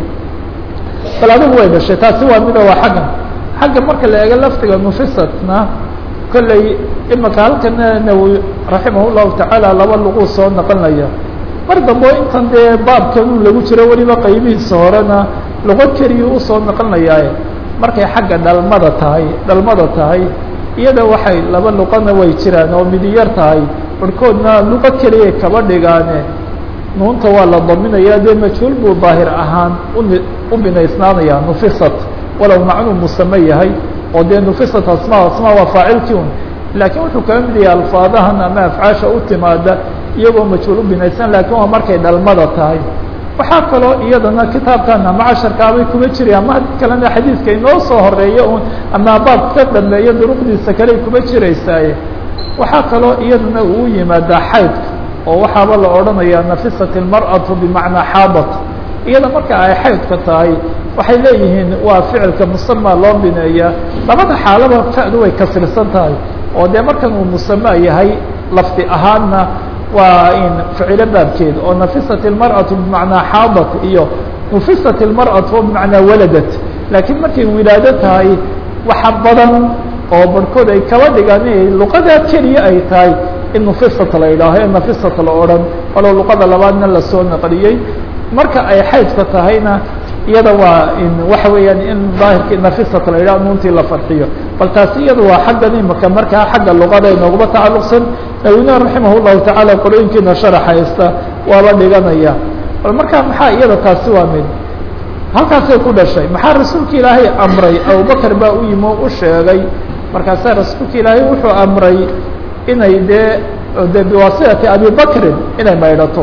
bal adigu way dhashay taasi waa mido waa xaggan xagga marka la eego laftiga nufisatna kolley imaka halkana nawowi raximah llahu tacaala laba luquu soo naqonaya mar dambe intan dee baabkan lagu jiro weliba qaybihiisa horena luqo keliya usoo naqonayaaye markay xagga dhalmada tahay dhalmada tahay iyada waxay laba luqana way jiraan oo midiyar tahay barhkoodna luqo keliya kaba dhigaane nuunta waa la daminaya dee majhuul buu daahir ahaan uni u binaysnaanaya nufisat walow macnuu musame yahay oo dee nufisat asma asma waa faacilkii un laakiin wuxuu kaga mid yahay alfaadahan ama afcaasha u timaada iyagoo majhuul u binaysan lakin waa markay dhalmada tahay waxaa kaloo iyadana kitaabkan ama casharkaabay kuba jiraya ama haddii kalena xadiidka inoo soo horeeya un ama baab ka dambeeya duruqdiisa kaley kuba jiraysaaye waxaa kaloo iyadana uu yimaadaa xaydka oo waxaaba la odhanaya nafisat ilmar'atu bimacnaa xaadat iyada marka ay xaydka tahay waxay leeyihiin waa ficilka musama loo bineeya labada xaalaba fa'du way kasirsan tahay oo dee markan uu musama yahay lafdi ahaanna waa in ficilo baabkeed oo nafisat ilmar'atu bimacnaa xaadat iyo nufisat ilmar'atu bimacnaa waladat laakiin markay wilaado tahay waxa badan oo barhkood ay kaba dhigaan inay luqadaa keliya ay tahay in nufisat la yidhaaho ee nafisat la odhan walow luqada labaadna lasoo naqliyey marka ay xaydka tahayna iyada waa in waxa weeyaan in daahirkii nafisat la yidhaho nuuntii la farxiyo bal taasi iyada waa xaggan imaka markaa xagga luqada inooguma tacalluqsan nawina raximah llahu tacaala qorooyinkiina sharax haysta waaba dhiganaya bal markaa maxaa iyada taasi waa mid halkaasay ku dhashay maxaa rasuulka ilaahay amray abubakar baa u yimi o u sheegay markaasaa rasuulka ilaahay wuxuu amray inay dee de biwaasitati abibakrin inay maydhato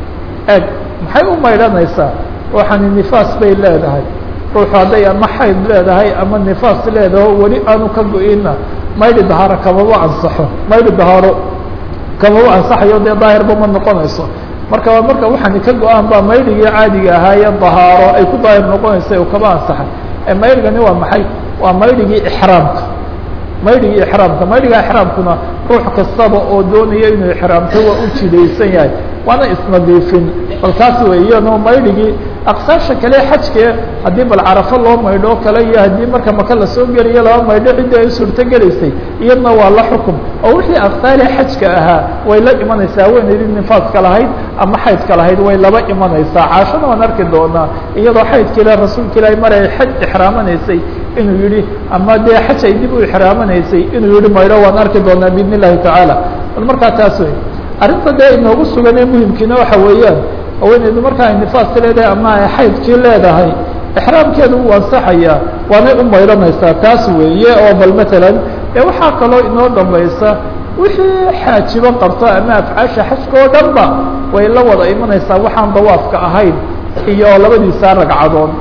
eeg maxay u maydhanaysaa ruuxani nifaas bay leedahay ruuxu hadday ama xayd leedahay ama nifaas leedaho weli aanu ka go-ina maydhi dahaaro kamaba ansaxo maydhi dahaaro kamaba ansaxayo dee daahirba ma noqonayso marka waa marka waxaani ka go-aan baa maydhigii caadiga ahaaye dahaaro ay ku daahir noqonaysa u kaba ansaxay ee maydhigani waa maxay waa maydhigii ixraamka maydhigii ixraamka maydhiga ixraamkuna ruux kastaba oo doonaya inuu ixraamto waa u jidaysan yahay waana isnadiifin bal taas wey iyano maydhigii aqsaasha kale xajkee haddii bal carafo loo maydho kale iyo haddii marka maka lasoo geliyo laba maydho ciddii ay suurto gelaysay iyadna waa la xukum oo wixii aqsaali xajka ahaa way la imanaysaa haweenaydii nifaaska lahayd ama xaydka lahayd way laba imanaysaa caashana waan arki doonaa iyadoo xaydka ilah rasuulka ilaahi mar ay xaj ixraamanaysay inuu yihi ama dee xaj ay dib u ixraamanaysay inuu yihi maydho waan arki doonaa biidn illahi tacaala bal markaa taas wey arrinta dee inoogu sugan ee muhimkiina waxa weeyaan haweeneydu marka ay nifaasti leedahay ama ay xaydkii leedahay ixraamkeedu wuu ansaxayaa waanay u maydhanaysaa taas weeye oo bal matalan ee waxaa kaloo inoo dambaysa wixii xaajibo qabto ama afcaasha xajka oo dhan ba way la wada imanaysaa waxaan dawaafka ahayn iyo labadiisa ragcadood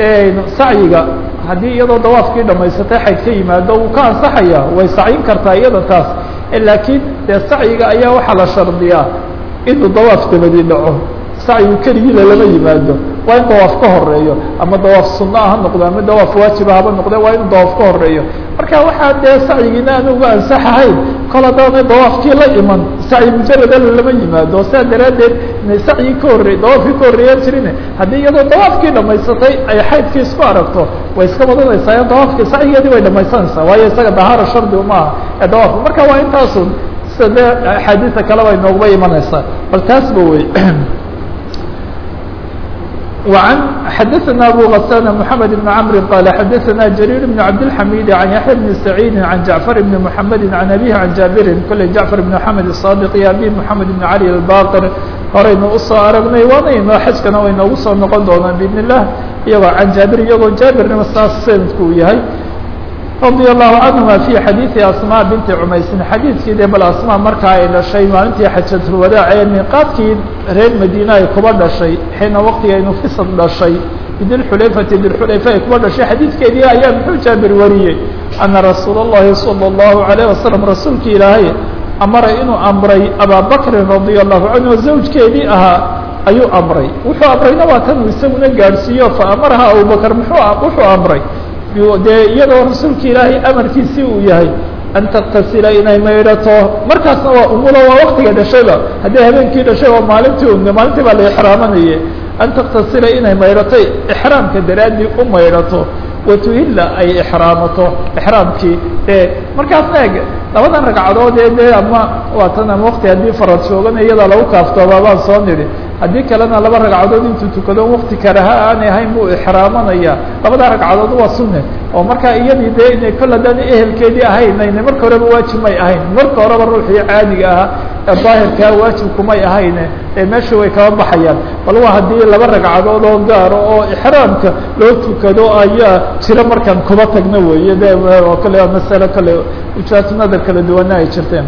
sacyiga haddii iyadoo dawaafkii dhamaysatay xayd ka yimaado wuu ka ansaxaya way sacyin kartaa iyada taas laakiin dee sacyiga ayaa waxaa la shardiyaa inuu dawaaf dabadi dhaco sacyigu keligiila lama yimaado waa in dawaaf ka horeeyo ama dawaaf sunna ha noqdo ama dawaaf waajiba haba noqde waa in dawaaf ka horeeyo marka waxaa dee sacyigiina aan uga ansaxahayn kol haddaanay dawaafkii la iman sacyi mujarada lama yimaado saa daraaddeed inay sacyi ka horrey dawaafkii ka horreeya jirine haddii iyadoo dawaafkii dhamaysatay ay xaydkii isku aragto way iska wadanaysaa dawaafkii sacyigeedii way dhamaysanaysaa waayo isaga dahaara shardi umaaha ee dawaafka marka waa intaasun sida dee axaadiisa kaleba inooguma imanaysaa bal taasba wey وعن حدثنا أبو غسان محمد بن عمرو قال حدثنا جرير بن عبد الحميد عن يحيى بن سعيد عن جعفر بن محمد عن أبيه عن جابر كل جعفر بن محمد الصادق يا أبي محمد بن علي الباقر horaynu usoo aragnay waanayno xajkana waynoogu soo noqon doonaan biidn illah iyagoo can jaabir iyagoo jaabirnima saas sanadku uu yahay radia allahu canhuma fi xadiidi asmaa binti cumaysin xadiidkii dee bal asmaa markaa ay dhashay maalintii xajatulwadaac ee miiqaadkii reer madiina ay kuba dhashay xiina waqtiga ay nufisad dhashay bidilxulayfati dilxulayfa ay kuba dhashay xadiidkeedii ayaa muxuu jaabir wariyey ana rasuula اllahi salى اllahu alayh wasalam rasuulki ilaahay amara inuu amray abaa bakrin radia allahu canhu zawjkeedii ahaa ayuu amray wuxuu amrayna waa tan uu isaguna gaadhsiiyo fa amaraha abubakr muxuu wuxuu amray dee iyadoo rasuulka ilaahay amarkiisii uu yahay an taktasila inay maydhato markaasna waa umulo waa waktiga dhashayba haddii habeenkii dhashay waa maalintii un maalintii baa la ixraamanaye an taktasila inay maydhato ixraamka daraaddii u maydhato watuhilla ay ixraamato ixraamkii ee markaasna eg labadan ragcadood ee dee ama waa tan ama wakti haddii farad joogan iyada lagu kaaftooba baan soo nidhi haddii kalena laba ragcadood intuu tukado wakti karaha aanay ahayn buu ixraamanaya labada ragcadood waa sunne oo markaa iyadii dee inay kol haddaan ehelkeedii ahaynayne marka horeba waajib may ahayn marka horeba ruuxii caadiga ahaa ee daahirkaa waajibkumay ahayne ee meesha way kaba baxayaan bal waa haddii laba ragcadood oo gaaro oo ixraamka loo tukado ayaa jiro markaan kuba tagno weeye de kale masalo kale ujaatnada kala duwana ay jirteen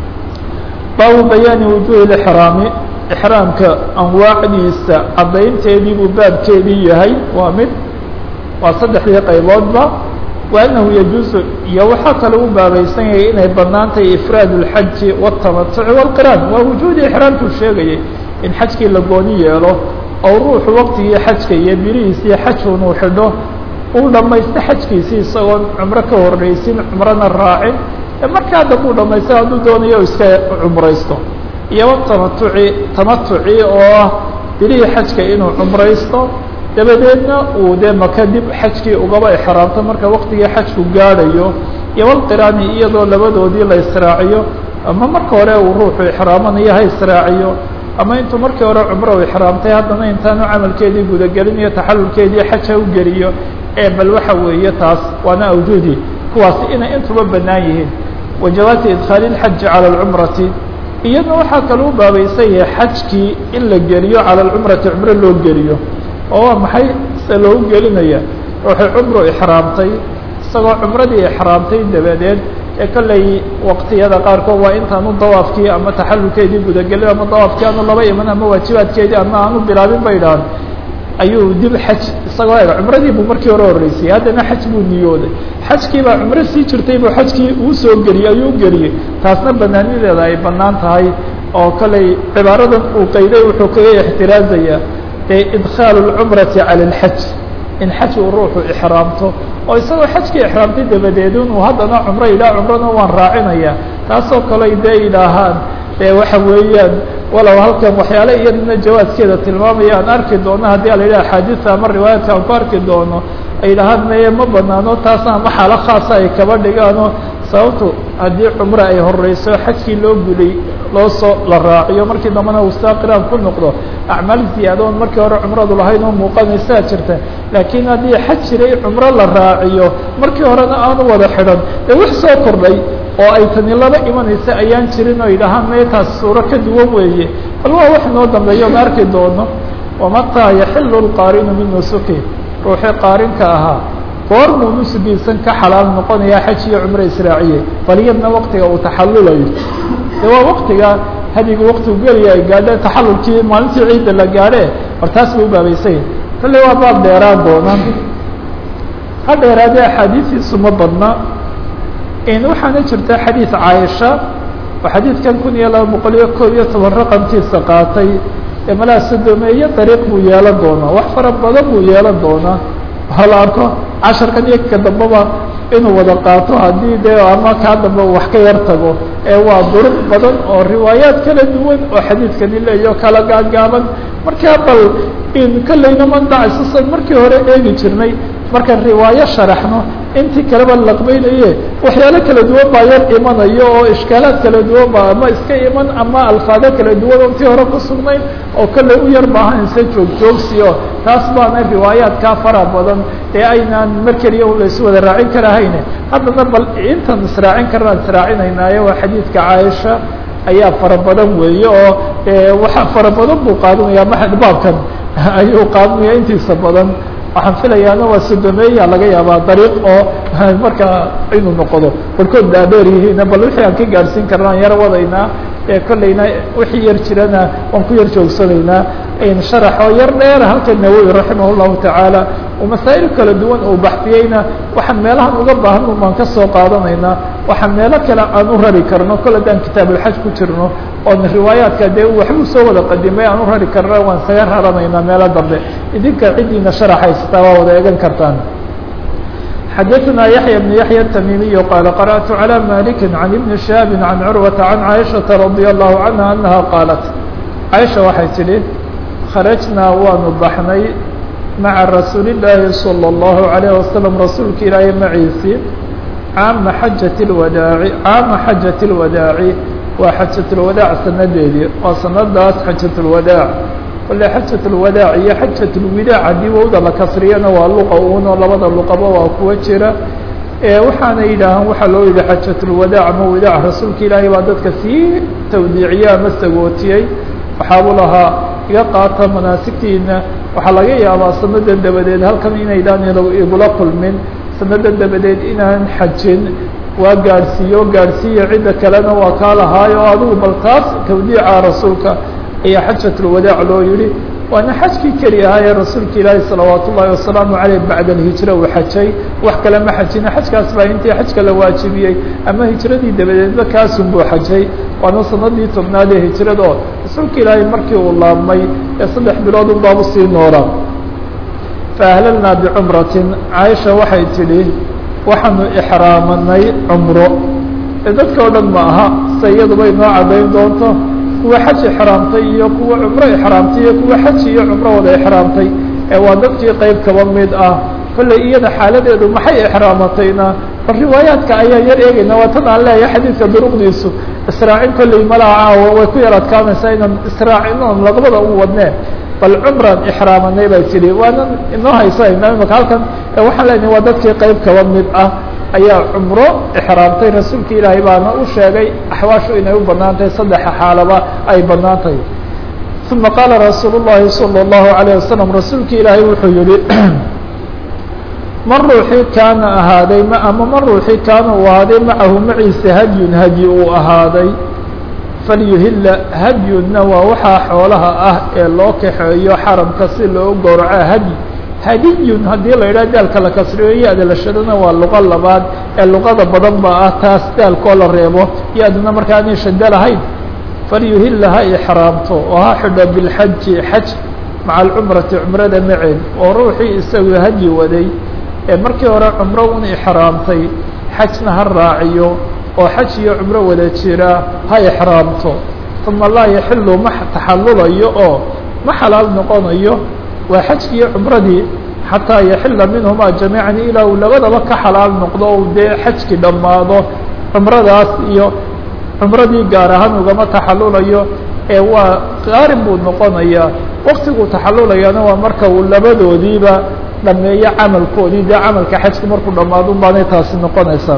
baabu bayaani wujuhi ixraami ixraamka anwaacdiisa caddaynteedii buu baabkeedii yahay waa mid waa saddexdii qayboodba wa annahu yajuusu iyo waxaa kale u baabaysan yahay inay bannaan tahay ifraad اlxaji wاtamatuci wاlqiraan waa wujuudii ixraamkuu sheegayay in xajkii la gooni yeelo oo ruuxu waqtigii xajka iyo birihiisii xajun uu xidho uu dhamaysto xajkiisii isagoon cumro ka horreysin cumrona raacin markaa dambuu dhamaysto hadduu doonayo iska cumraysto iyo tamatuci tamatuci oo ah bilihii xajka inuu cumraysto dabadeedna uu dee maka dib xajkii ugaba ixraamto marka waqtigii xajku gaadhayo iyo walqiraani iyadoo labadoodii la israaciyo ama marka hore uu ruuxu ixraamanayo ha israaciyo ama intuu markii hore cumro u ixraamtay haddana intaanu camalkeedii gudagelin iyo taxalulkeedii xaj ha u geliyo ee bal waxa weeye taas waana awjuudii kuwaasi inay intuba bannaan yihiin wa jawaasi idkhaali اlxaji calى اlcumrati iyadna waxaa kale u baabaysan yahay xajkii in la geliyo calى اlcumrati cumro loo geliyo oo waa maxay se loogu gelinaya ruuxuu cumru ixraamtay isagoo cumradii ixraamtay dabadeed ee kolley waqtiyada qaarkood waa intaanu dawaafkii ama taxalulkeedii gudagelin ama dawaafkii aanu laba iman ama waajibaadkeedii ama aanu bilaabin bay dhahan ayuu dib xaj isagoo eg cumradii buu markii hore horreysayey haddana xaj buu niyooday xajkii baa cumro sii jirtay buu xajkii uu soo geliyey ayuu geliyey taasna banaanideeda ay bannaan tahay oo kolley cibaaradan uu qayday wuxuu kaga ixtiraazayaa ee idkhaalu اlcumrati cala اlxaj in xaj uu ruuxu ixraamto oo isagoo xajkii ixraamtay dabadeed inuu haddana cumro yidhaha cumrana waan raacinaya taasoo kale dee yidhaahaan e waxa weeyaan walow halkan waxyaale iyadana jawaaskeeda tilmaamaya aan arki doono haddii a la yidhaha axaadiisa ama riwaayaadka aan ku arki doono ay yidhahaan meye ma banaano taasna ama xaalo khaasa ay kaba dhigaano sababtu haddii cumre ay horeyso xajkii loo guday loo soo la raaciyo markii dambena uu saa qiraan ku noqdo acmaal ziyaadoon markii hore cumradu lahayd oo muuqanaysaa jirta laakiin haddii xaj jiray cumro la raaciyo markii horena aanu wada xidhan ee wax soo kordhay oo ay tani laba imanaysa ayaan jirin oo yidhahaan mee taas suuro ka duwan weeye bal waa wax noo dambeeyo ma arki doono wamataa yaxilu lqaarinu min nusuki ruuxii qaarinka ahaa goormuu nusugiisan ka xalaal noqonayaa xaj iyo cumro israaciye bal iyadna waktiga uu taxallulayo de waa waktiga hadigu waktigu geliya ay gaadhe taxallulkii maalintii ciidda la gaadhe bal taas bay ubaabaysay kalle waa baab dheeraan doona ha dheeraadee axaadiistiisu ma badna waxaana jirta xadiid caaisha oo xadiidkan kun iyo laba boqol iyo koob iyo toban raqamkiisa qaatay ee malaa sodomeeye dariiq buu yeelan doonaa wax fara badan buu yeelan doonaa waxaa la arko casharkan iyo ka dambaba inuu wada qaato haddii dee ama kaa dambe wax ka yar tago ee waa duruq badan oo riwaayaad kala duwan oo xadiidkani leeyo kala gaagaaban markaa bal in kollayna mandacisusan markii hore eegi jirnay markaan riwaayo sharaxno intii kaleba laqbaynaye waxyaalo kala duwan baa yar imanayo oo ishkaalaad kala duwan ba ama iska iman ama alfaado kala duwan oo intii hore ku sugnayn oo kollay u yar baahanaysa joogjoogsiyo taas baana riwaayaadkaa fara badan ee aynaan mar keliya u laysu wada raacin karahayne haddana bal intaan israacin karnaan israacinaynaayo waa xadiidka caaisha ayaa fara badan weeye oo waxa fara badan buu qaadanaya ma baabkan ayuu qaadanaya intiisa badan waxaan filayaana waa sodomeeya laga yaabaa dariiq oo markaa inuu noqdo barkood dhaadheer yihiin bal wixii aan ka gaadhsiin karna aan yar wadaynaa ee kollayna wixii yar jirana waan ku yar joogsanaynaa sharax oo yar dheera halka nawowi raximah llahu tacaala oo masaa'il kala duwan uu baxfiyeyna waxaan meelahan uga baahan un baan ka soo qaadanaynaa waxaan meelo kale aan u rari karno kol haddaan kitaabulxaj ku jirno oon riwaayaadka dee waxbuu soo wada qadimay aan u rari karna waan saga raranaynaa meelo dambe idinka ciddiina sharax haysataa waa wada eegan kartaan xdثna يحyى بن يحyى التميمي qال قرأت على مالك عن بن شهاب عن عروة عن عائشhaة رضي الله عنها أنها qاaلت عائشha waxay tidhi خرجnaa waanu baxnay maعa رasuuل اللahi صلى الله عليه وسلم rasuulka ilaahay maciisii caama xajaة الwadaaعi caama xajaة الwadaaعi waa xajaة الwadaaع sanadeedii waa sanadaas xajaة الwadaaع kole xajaة الwadaac iyo xajaة الwidaac haddii wowda la kasriyana waa luqa uno labada luqaba waa kuwa jira waxaana yidhaahaan waxaa loo yihi xajaة الwadaac ama widaac rasuulka ilaahay baa dadka sii tawdiiciye ama sagootiyey waxaabuu lahaa iga qaata manaasigtiina waxaa laga yaabaa sanadan dabadeed halkan inaydaan igula kulmin sanadan dabadeed inaan xajin waa gaadhsiiyo gaadhsiiya cidda kalena waa kaa lahaayo adigu bal taas tawdiica rasuulka ayaa xajaة الwadaac loo yihi waana xajkii keli ahaa ee rasuulka ilaahi salawaat ullahi wasalaamu aleyh bacda alhijra uu xajay wax kale ma xajina xajkaas baa intii xajka la waajibiyey ama hijradii dabadeedba kaasun buu xajay waana sanadii tobnaad ee hijrada oo rasuulka ilaahay markii uu laabmay ee saddex bilood un baabu sii noolaa faahlalnaa bicumratin caaisha waxay tidhi waxaanu ixraamanay cumro dadka o dhan ma aha se iyaduba inoo caddayn doonto kuwa xaj ixraamtay iyo kuwa cumro ixraamtay iyo kuwa xaj iyo cumro wada ixraamtay ee waa dadkii qeyb kaba mid ah kolley iyada xaaladeedu maxay ixraamatayna bal riwaayaadka ayaa yar eegayna waa tan aan leeyahay xadiidka duruqdiisu israacin kolley malaha caawa way ku yar adkaanaysaa inaan israacinoon labada u wadnee bal cumran ixraamanay bay tidhi waanan inoo haysanayna imaka halkan waxaan leenahay waa dadkii qeyb kaba mid ah ayaa cumro ixraamtay rasuulka ilaahay baana u sheegay axwaashu inay u banaan tahay saddexa xaalaba ay banaan tahay uma qaala rasuul الlahi salى الlahu عalيه wasalam rasuulka ilaahay wuxuu yihi man ruuxii kaana ahaaday ama man ruuxii kaana uu ahaaday macahu maciisa hadyun hadyi uu ahaaday falyuhila hadyunna waa waxaa xoolaha ah ee loo kaxeeyo xaramka si loo gowraco hadyi hadiyun haddii la yidhaha daalka la kasriyo ya-da la shadana waa luqo labaad ee luqada badan ba ah taas daalkoo la reebo ya-duna markaa aanay shado lahayn falyuhila ha ixraamto oo ha xidho bilxaji xaj maca alcumrati cumrada maceed oo ruuxii isagu hadyi waday ee markii hore cumro un ixraamtay xajna ha raaciyo oo xaj iyo cumro wada jira ha ixraamto uma laa yaxilu ma taxallulayo oo ma xalaal noqonayo waa xajkii iyo cumradii xataa yaxila minhumaa jamiican ilaa uu labadaba ka xalaal noqdo o dee xajkii dhammaado cumradaas iyo cumradii gaar ahaan ugama taxallulayo ee waa qaarin buu noqonayaa waktiguu taxallulayaana waa marka uu labadoodiiba dhameeyo camalkoodii dee camalka xajka markuu dhammaado un baanay taasi noqonaysaa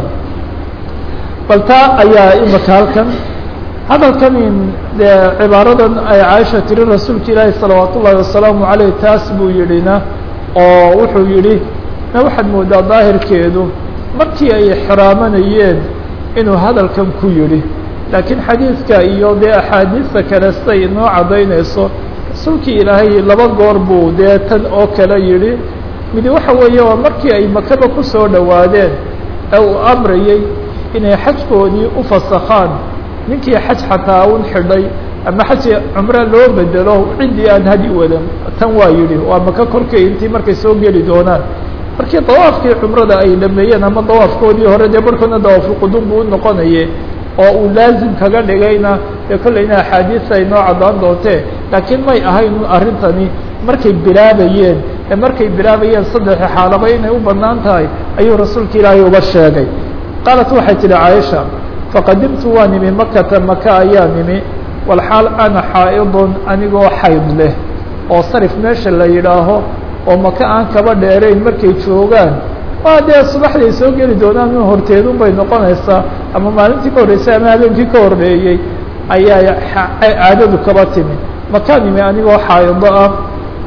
bal taa ayaa imika halkan hadalkan dee cibaaradan ay caaisha tiri rasuulka ilaahi salawaat ullaahi wasalaamu caleyh taas buu yidhina oo wuxuu yidhi na waxaad moodaa daahirkeedu markii ay xiraamanayeen inuu hadalkan ku yidhi laakiin xadiidka iyo dee axaadiista kale siday inoo caddaynayso rasuulkii ilaahay laba goor buu dee tan oo kale yidhi midi waxa weeye waa markii ay makaba ku soo dhowaadeen ee uu amrayey inay xajkoodii u fasakhaan ninkii xaj xataa un xidhay ama xaji cumre loo bedelo ciddii aan hadi wadan tan waa yidhi waa maka korkay intii markay soo geli doonaan markii dawaafkii cumrada ay dhameeyeen ama dawaafkoodii hore dee barhkoodna dawaafulqudum buu unoqonayay oo uu laazim kaga dhigayna dee kollayna axaadiista ay noo caddaan doontee laakiin may ahayn arrintani markay bilaabayeen ee markay bilaabayeen saddexi xaalaba inay u bannaan tahay ayuu rasuulka ilaahay uga sheegay qaalat waxay tidhi caaisha faqadimtu waa nimi makata maka ayaa nimi walxaal ana xaa'idun anigoo xayd leh oo sarif meesha la yidhaaho oo maka aan kaba dheerayn markay joogaan waa dee subaxday soo geli doonaan in horteedun bay noqonaysaa ama maalintii ka horreysay ama habeenkii ka horreeyey ayaa caadadu kaba timi makaa nimi anigoo xaa'ido ah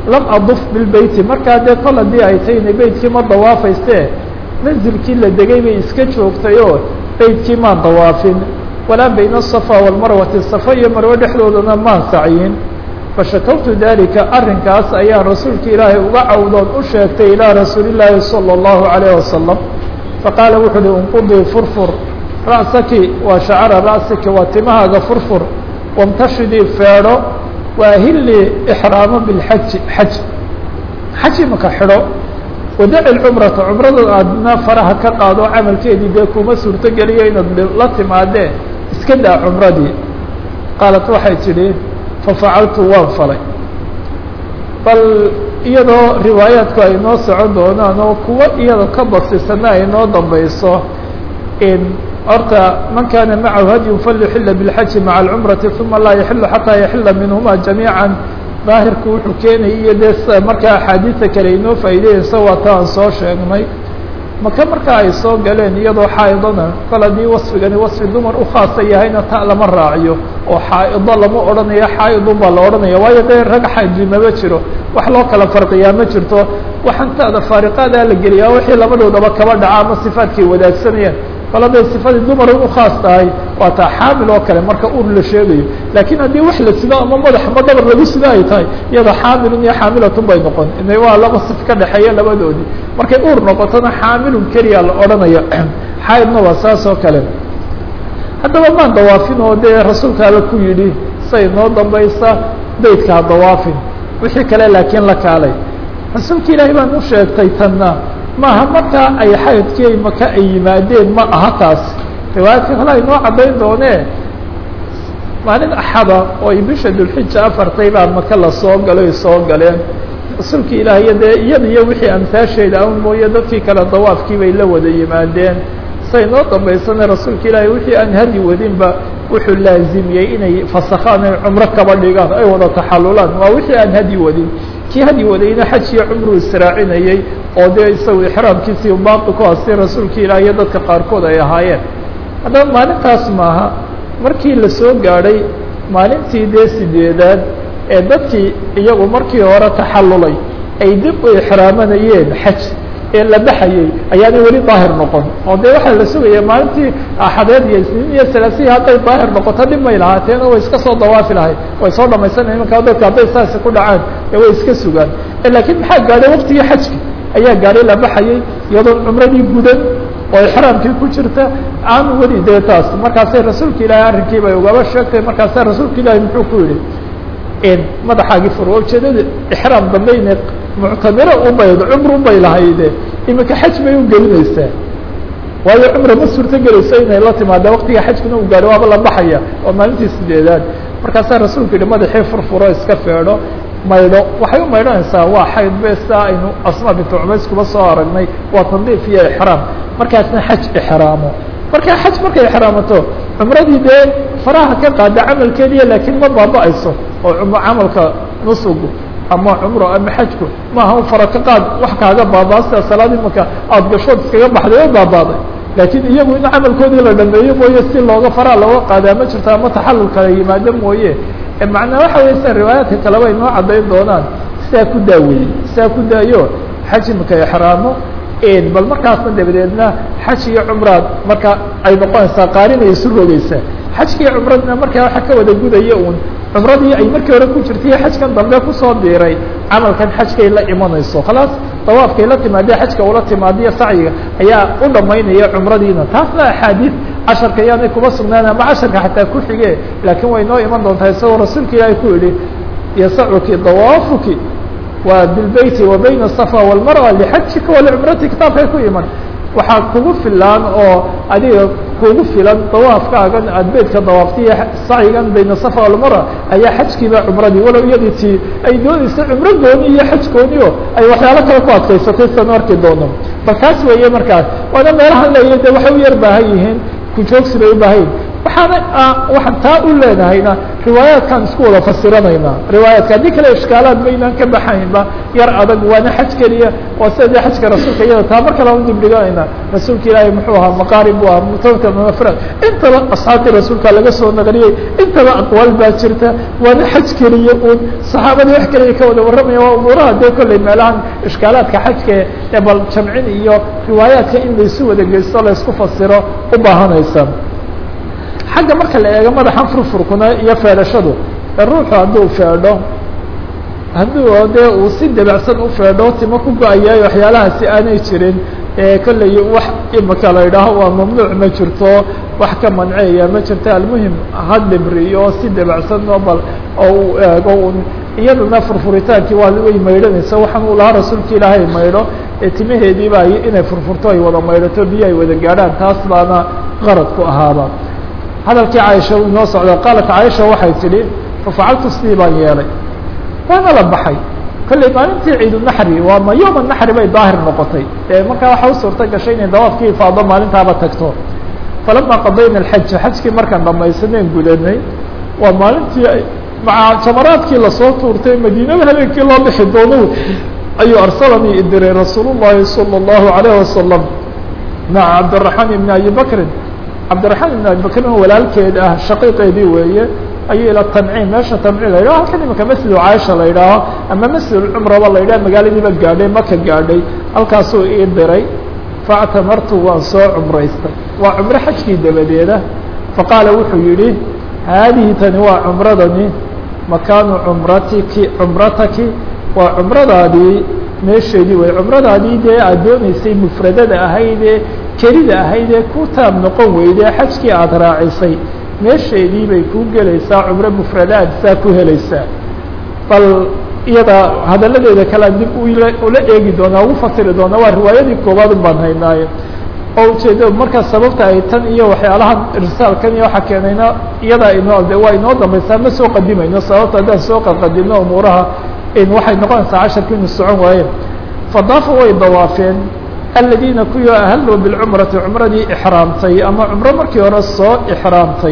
lam aduf bilbeyti markaa dee kol haddii ay tayna beytkii ma dawaafayste manzilkii la degay bay iska joogtay oo beytkii maan dawaafin walaa bayna asafa walmarwati safa iyo marwe dhexdoodana maan sacyin fashakawtu dalika arrinkaas ayaan rasuulka ilaahay uga cawdoon u sheegtay ilaa rasuuli llaahi salى اllahu alayh wasalam faqaala wuxu uhi unqudii furfur ra'saki waa shacara ra'siki waa timahaaga furfur wamtashidii feedho waahilii ixraamo bilxaji xaj xaj imaka xidho wadaci lcumrata cumrada aadna faraha ka qaado camalkeedii dee kuma suurto geliyo inaad la timaadee iska daa cumradii qaalat waxay tidhi fafacaltu waan falay bal iyadoo riwaayaadku ay noo socon doonaan oo kuwo iyada ka basisana ay noo dambayso horta man kana macahu hadyun falyuxila biاlxaji maca alcumrati uma laa yaxilu xataa yaxila minhuma jamiica daahirku wuxuu keenaya iyo dee markaa axaadiida kale inoo faa'iideyeysa waa ta aan soo sheegnay maka markaa ay soo galeen iyadoo xaaidona kol haddii wasfigani wasfi dumar u khaasa yahayna ta lama raaciyo oo xaa'ido lama odhanayo xaaidun baa la odhanaya waayo dee rag xaaji mama jiro wax loo kala farqiyaa ma jirto waxaan taada faariqaadaa la geliyaa wixii labadoodaba kaba dhaca ama sifaadkay wadaagsanayaan kol hadday sifadii dumar u khaas tahay waa taa xaamil oo kale marka ur la sheegayo laakiin haddii wax la sido ama madax ma dhabar lagu sido ay tahay iyada xaamilun iyo xaamilatun bay noqon ina waa laba sif ka dhexeeya labadoodii markay ur noqotona xaamilun keliya la odhanaya xaaidna waa saas oo kale haddaba maan dawaafin oo dee rasuulka alla ku yidhi say noo dambaysa beydka ha dawaafin wixii kale laakiin la kaalay rasuulka ilaahay baan u sheegtay tanna maaha markaa ay xaydkii maka ay yimaadeen ma aha taas riwaayadka kale ay noo caddayn doonee maalin axada oo ay bisha dulxija afartay baa maka la soo galo ay soo galeen rasuulka ilaahiyo dee iyada iyo wixii amsaasheeda an mooye dadkii kale dawaafkii bay la wada yimaadeen say noo dambaysana rasuulka ilaahay wixii aan hadi wadinba wuxuu laazimiyey inay fasakhaan ay cumro kaba dhigaan ay wada taxalulaan waa wixii aan hadi wadin kii hadi wadayna xaj iyo cumruu israacinayey oo dee isagu ixraamkiisii baaqi ku hastay rasuulka ilaah iyo dadka qaarkood ay ahaayeen haddaba maalintaas maaha markii la soo gaadhay maalintii dee sideedaad ee dadkii iyagu markii hore taxallulay ay dib u ixraamanayeen xaj ee la baxayey ayaana weli daahir noqon oo dee waxaa la sugaya maalintii axadeed iyo isniin iyo salaasihi hadday daahir noqoto dhib may lahaateen oo way iska soo dawaafi lahayd way soo dhamaysanayan imankaa dadka hadday saasi ku dhacaan ee way iska sugaan laakiin maxaa gaadhay waktigii xajka ayaa gaadhay la baxayey iyadoo cumradii gudan oo ixraamkii ku jirta aan weli dee taas markaasay rasuulka ilaahay arrinkii bay ugaba sheegtay markaasa rasuulka ilaahay muxuu ku yidhi madaxaagii fur waa ujeedada ixraam dambayne muctamiro ubayd cumr ubay lahayde iminka xaj bay u gelinaysaa waayo cumra ma suurto gelayso inay la timaada waktiga xajkuna u gaadho waaba la baxaya waa maalintii sideedaad markaasaa rasuulku yihi madaxii furfuro iska feedho maydho waxay u maydhanaysaa waa xayd be sidaa aynu asma bintu cumays kuba soo aragnay waa tandiif iyo ixraam markaasna xaj ixraamo markaa xaj markay ixraamato cumradii dee faraha ka qaada camalkeediya laakiin ma baaba-ayso oo camalka nusugu ama cumro ama xajku maaha u fara ka qaad wax kaaga baabaa sida salaad imaka aada gashood iskaga baxday oo baabaaday laakiin iyagu in camalkoodii la dhameeyo mooye si looga faraa looga qaadaa ma jirto ama taxallul kala yimaado mooye macnaa waxa wey sida riwaayaadka kaleba ay noo caddayn doonaan sidaa ku daaweeyey sidaa ku daayo xaj imaka ixraamo bal markaasna dabadeedna xaj iyo cumraad marka ay noqonaysaa qaarinay isu rogeysaa xajka iyo cumradna markaa waxa ka wada gudaya un cumradii ay markii hore ku jirtay xajkan dambe kusoo diiray camalkan xajkay la imanayso khalaas dawaafkay la timaadee xajka ula timaadiyo sacyiga ayaa u dhamaynaya cumradiina taasna axaadiid casharka yaanay kuma sugnaan ama casharka xataa ku xige laakiin way noo iman doontaa isagoo rasuulka ilaahay ku yihi yasacuki dawaafuki waa bilbeyti wa bayna asafa walmarwa lixajika walicumrati kitaabkay ku iman waxaa kugu filaan oo adiga kugu filan dawaafkaagan aad beydka dawaaftiyo sacyigan bayna safa walmarwa ayaa xajkiiba cumradii walow iyadii tii ay doonaysa cumro gooni iyo xaj gooni o ay waxyaalo kale ku adkaysatay sidan arki doono bal kaas weeye markaas waana meelahan leeya de waxay u yar baahan yihiin kujoogsi bay u baahan yihin waxaana waxaan taa u leenahayna riwaayaadkaan isku wada fasiranaynaa riwaayaadka haddii kale ishkaalaad maynaan ka baxaynba yar adag waana xaj keliya waa sida dee xajka rasuulka iyada taa mar kale aan udibdhiganayna rasuulka ilaahay muxuu ahaa maqaarib bu ahaa mutawakil mafrad intaba asxaabtii rasuulka laga soo naqliyey intaba aqwaal baa jirta waana xaj keliya uun saxaabadii wax keliya ka wada warramaya waa umuuraha dee kolley meelahan ishkaalaadka xajka ee bal jamcin iyo riwaayaadka in laysu wada geysto laysku fasiro u baahanaysa xagga marka la eego madaxan furfurkuna iyo feedhashadu ruuxu hadduu feedho hadduu dee uu si dabacsan u feedho timo ku go-ayaay waxyaalahaasi aanay jirin kolley wax imika la idhaaho waa mamnuuc ma jirto wax ka manceeya ma jirto almuhim ha dhibriyo si dabacsan oo bal oo uu eego un iyadana furfuritaankii waa way maydhanaysa waxaan uu lahaa rasuulka ilaahay maydho ee timaheediiba inay furfurto ay wada maydhato biyo ay wada gaadhaan taas baana qaradku ahaaba hadalkii caaisha uu inoo socda qaalat caaisha waxay tidhi fafacaltu sidii baan yeelay waana la baxay kolley maalintii ciidunaxri waa ma yooma naxri bay daahir noqotay e markaa waxa u suurta gashay inay dawaafkii ifaado maalintaaba tagto falama qadayna alxaja xajkii markaan dhamaysaneen gudanay waa maalintii maca jamaraadkii lasoo tuurtay madiinada habeenkii loo bixi doono ayuu arsalanii idiray rasuul llahi salى الlahu عalayه wasalam maca cabdiraxmaan ibn abi bakrin cabdiraxmaan ibn abi bakrin walaalkeed ah shaqiiqeedii weeye ayuu ila tanciim meesha tanciim la yidhaho halkan imika masjidu caaisha la yidhaaho ama masjid cumraba la yidhaho magaaladiiba gaadhay maka gaadhay halkaasuu ii diray faactamartu waan soo cumraystay waa cumro xajkii dabadeeda faqaala wuxuu yidhi haadihi tani waa cumradani makaanu cumratiki cumrataki waa cumradaadii meesheedii wey cumradaadii dee aad dooneysay mufradada ahaydee kelida ahaydee ku taab noqon weydee xajkii aada raacisay meesheedii bay kuu gelaysaa cumro mufradaad saa ku helaysaa bal iyada hadalladeeda kalea dib ula eegi doonaa ugu fasiri doonaa waa riwaayadii koowaad un baan haynaaye oo ujeedo markaa sababta ay tan iyo waxyaalahan irsaalkan iyo waxaa keenayna iyadaa inoo de waa inoo dambaysaa ma soo qadimayno sababta haddaan soo qadqadino umuuraha waxay noqonaysaa casharka inu socon waaye fadaafa way dawaafeen aladiina kuwii ahaluu bilcumrati cumradii ixraamtay ama cumro markii hore soo ixraamtay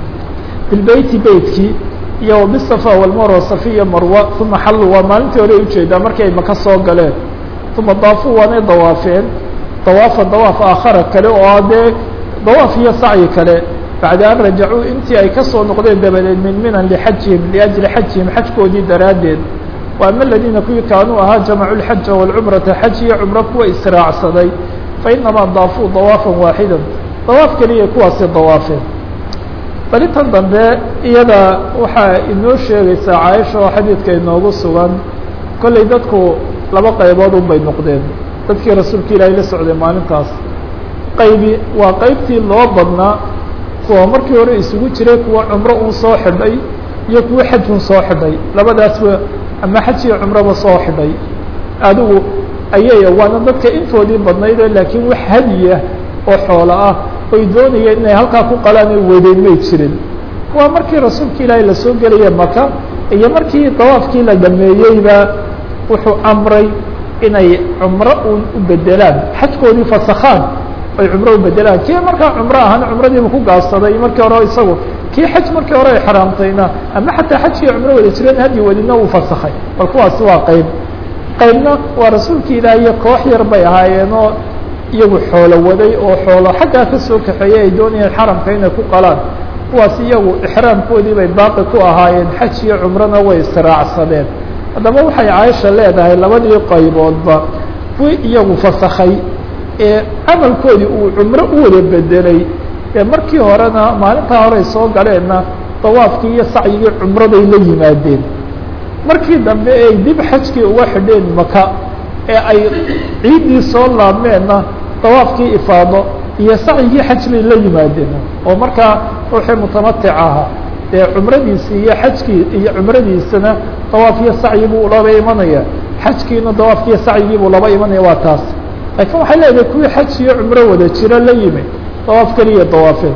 bilbeyti beytkii iyo bisafa walmarwa safiya marwa uma xallu waa maalintii hore ujeedaa markii ay maka soo galeen uma daafuu waanay dawaafeen dawaafa dawaaf aakhara kale oo dee dawaaf iyo sacyi kale bacda an rajacuu intii ay kasoo noqdeen dabadeed min minan lixajihim liajli xajihim xajkoodii daraaddeed وأma الذiina kuwii kaanuu ahaa jamcu الxaja والcumrata xaj iyo cumro kuwa israacsaday fainamaa daafuu dawaafa waaxida dawaaf keliya kuwaasi dawaafeen barintan dambe iyada waxaa inoo sheegaysaa caaisha oo xadiidka inoogu sugan kolley dadku laba qaybood un bay noqdeen dadkii rasuulka ilaahay la socday maalintaas qaybi waa qaybtii loo badnaa kuwa markii hore isugu jiray kuwa cumro un soo xidhay iyo kuwa xaj un soo xidhay labadaasba ama xaj iyo cumroba soo xidhay adigu ayay waana dadka intoodii badnayde laakiin wax hadiya oo xoolo ah oy doonayeen inay halkaa ku qalaan ay wadeen may jirin waa markii rasuulka ilaahay lasoo gelaya maka iyo markii dawaafkii la dhameeyeyba wuxuu amray inay cumro un u bedelaan xajkoodii fasakhaan ay cumro u bedelaan kii markaa cumro ahaan cumradiiba ku gaabsaday markii hore isagu kii xaj markii hore ay xaraamtayna ama xataa xajkii cumro wada jireen hadyi wadina uu fasakhay bal kuwaasi waa qayb qaybna waa rasuulka ilaahiyo koox yar bay ahaayeenoo iyagu xoolo waday oo xoolo xaggaa ka soo kaxeeyey ay doonayeen xaramka inay ku qalaan kuwaas iyagu ixraamkoodii bay baaqi ku ahaayeen xaj iyo cumrona way israacsadeen haddaba waxay caaisha leedahay labadii qayboodba kuwii iyagu fasakhay ee camalkoodii uu cumro u wada bedelay ee markii horena maalintaa horey soo galeenna dawaafkii iyo sacyigii cumraday la yimaadeen markii dambe ay dib xajkii uga xidheen maka ee ay ciiddii soo laabmeenna dawaafkii ifaado iyo sacyigii xaj bay la yimaadeen oo markaa ruuxii mutamatic ahaa dee cumradiisii iyo xajkii iyo cumradiisana dawaaf iyo sacyi buu laba imanaya xajkiina dawaafkiiyo sacyigii buu laba imanaya waa taas laakiin waxay leedahay kuwii xaj iyo cumro wada jiro la yimi dawaaf keliya dawaafeen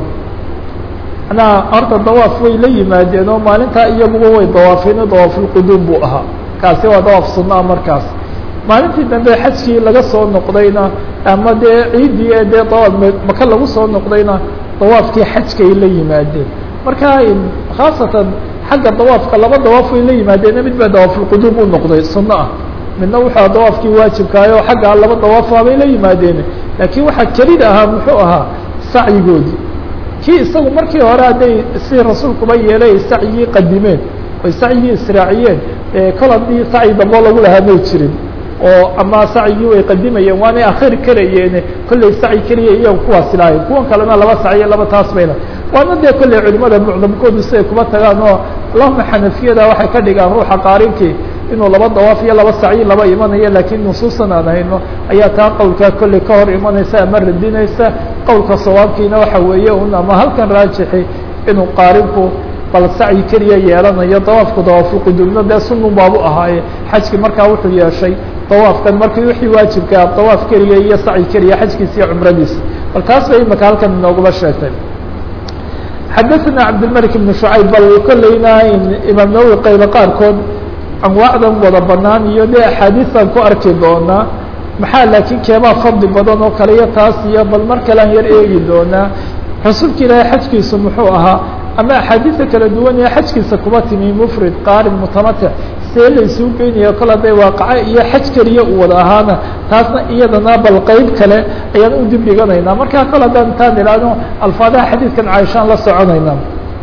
manaa horta dawaaf way la yimaadeen oo maalintaa iyaguba way dawaafeen dawaafulquduum buu ahaa kaasi waa dawaaf sunna markaas maalintii dambe xajkii laga soo noqdayna ama dee ciiddii ee dee dawaaf maka lagu soo noqdayna dawaafkii xajkay la yimaadeen marka khaasatan xagga dawaafka laba dawaaf way la yimaadeen mid baa dawaafulquduum u noqday sunno ah midna wuxuu dawaafkii waajibkaayo xaggaa laba dawaafa bay la yimaadeen laakiin waxaa kelida ahaa muxuu ahaa sacyigoodii kii isagu markii hore hadday si rasuulkuba yeelay sacyigii qadimeen oy sacyigii israaciyeen kol haddii sacyi damboo lagu lahaa may jirin oo ama sacyigii way qadimayeen waanay akhiri karayeen kollay sacyi keliya iyago kuwaasi lahayn kuwan kalena laba sacyo laba taas bayna waana dee kolley culimada mucdamkoodu siday kuma tagaan oo allahuma xanafiyada waxay ka dhigaan ruuxa qaarinkii inuu laba dawaaf iyo laba sacyi laba imanayo laakiin nusuusan aan hayno ayaa taa qowlkaa kolley ka hor imanaysa ama radinaysa qowlka sawaabkiina waxa weeye un ama halkan raajixi inuu qaarinku bal sacyi keliya yeelanayo dawaafku dawaafulquduumna dee sunun baabu ahaaye xajki markaa wuxuu yeeshay dawaafkan markii wixii waajibkaa dawaaf keliya iyo sacyi keliya xajkiisa iyo cumradiisa bal taas bay imaka halkan inooguma sheegtay xadaثna cabdilmalik ibn shucayb bal kolleyna imaam nawowi qaybo qaarkood anwaacdan wada banaan iyo dee axaadiistan ku arki doonaa maxaa laakiin keebaa fadli badan oo kale iyo taas iyo bal mar kalean yar eegi doonaa rasuulka ilaahay xajkiisu muxuu ahaa ama axaadiisa kala duwan ee xajkiisa kuba timi mufrid qaarin mutamatic see la isuu geynayo kol hadday waaqaco iyo xaj keliya uu wada ahaana taasna iyadana bal qeyb kale ayaan u dib dhiganaynaa markaa kol haddaan intaan idhaahno alfaadaha xadiidkan caaishaan la soconayna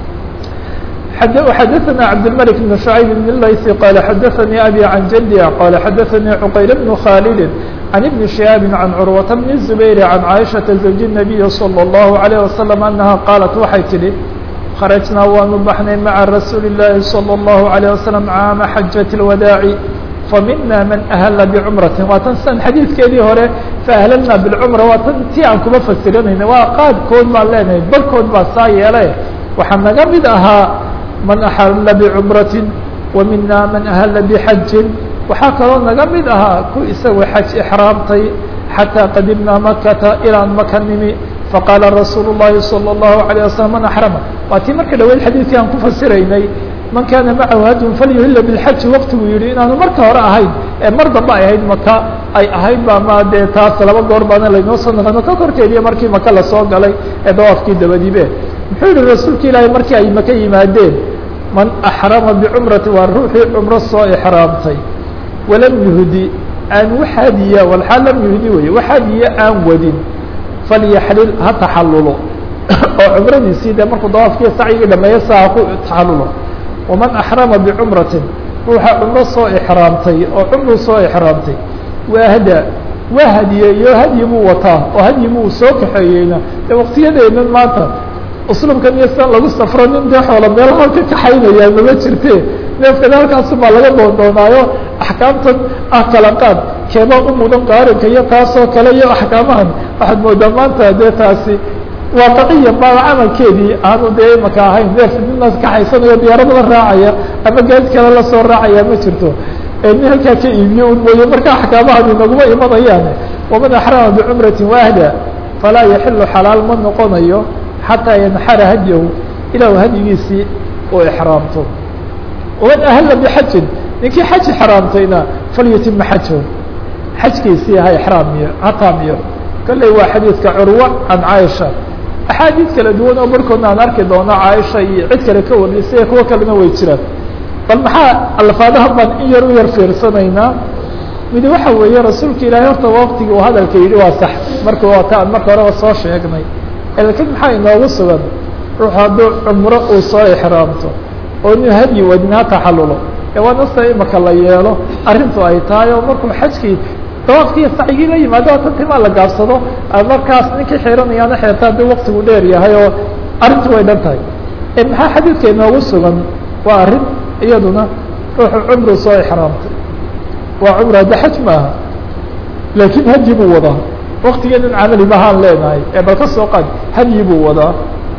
xadaثna cabdالmلك بن شعyب بن الlayثi qال xadaثnي abي عan jدي qال xadaثnي cqayl بن khاld عن بن شهاaب عن cروة بن الزبير عن cائشhaةa زوج النبي صلى الله عليه وسلم أنها qاaلت waxay tidhi خرجnaa waanu baxnay mعa رasuuل اللahi صلى الله عليه وسلم cاama xaجة الوداع famina man أhla بcمرaة waa tan san xadiidkeedii hore faأhlلna بالcمرة waa tan ti aan kuma fasiranayna waa qaadkood baan leenahay barkood baa saa yeele waxaa naga mid ahaa man axalla bicumrati wa mina man ahalla bixajin waxaa kaloo naga mid ahaa ku isagoo xaj ixraamtay xataa qadimnaa makata ilaan maka nimi faqaala rasuulu llahi salى اllahu عalيه wasalam man axrama waa tii marka dhaweyd xadiidkii aan ku fasiraynay man kaana macahu hadyun falyuhila bilxaji waktigu yihi inaanu marka hore ahayn ee mar dambe ay ahayd maka ay ahayd ba ma dee taas laba goor baana laynoo soo naqano ka korkeediyo markii maka lasoo galay ee dawaafkii dabadibe muxuu yihi rasuulka ilaahay markii ay maka yimaadeen man axrama bicumrati waa ruuxii cumro soo ixraamtay walam yuhdi aan waxaadiya walxaal lam yuhdi weye waxaadiya aan wadin falyaxlil ha taxallulo oo cumradiisii dee markuu dawaafkii sacyigii dhameeyo saa ha ku taxallulo waman axrama bicumratin ruuxa cumro soo ixraamtay oo cumruu soo ixraamtay waahda waa hadiyeeyo hadyi buu wataa oo hadyi buu soo kaxeeyeyna dee waqtiyadeedan maanta uslubkan iyo sidan lagu safro nin dee xoola meelaha ka kaxaynaya mama jirte neefkana halkaasu baa laga doondoonaayo axkaamtan ah kala qaad keeba u mudan qaarinka iyo taasoo kale iyo axkaamahan waxaad moodaa maanta dee taasi waaqiciya baa camalkeedii aanu dee imaka ahayn neef nina kaxaysanayo diyaarada la raacaya ama gaadi kale lasoo raacaya ma jirto nin halkaa ka iibiyo un mooye marka axkaamahani naguma imanayaan waman axrama bicumrati waahda falaa yaxilu xalaal ma noqonayo xataa yanxara hadyahu ilaa hadyigiisii uu ixraamto waman ahalla bixajin ninkii xaj ixraamtayna falyutima xajahu xajkiisii ha ixraamiyo ha taamiyo kolley waa xadiidka curwa can caaisha axaadiid kala duwan oo barhkoodna aan arki doono caaisha iyo cid kale ka warnisay kuwo kalena way jiraan bal maxaa alfaadaha baan in yar u yar fiirsanaynaa midi waxa weeye rasuulka ilaahay horta waqtigii uu hadalka yidhi waa sax marka waa ta aan marka horeba soo sheegnay laakiin maxaa inoogu sugan ruux hadduu cumro uu soo ixraamto oo inu hadyi wadin ha taxallulo ee waa nasta imaka la yeelo arrintu ay tahay oo markuu xajkii dawaafkiiyo sacyigii la yimaado tan timaa la gaabsado markaas ninkii xiiranayaana xeerta haddii waktigu dheer yahay oo arrintu way dhan tahay maxaa xadiidka inoogu sugan waa arrin iyaduna ruuxu cumru soo ixraamtay waa cumr hadda xaj maaha laakiin hadyi buu wadaa waktigeedan camali mahaan leenahay ee bal ka soo qaad hadyi buu wadaa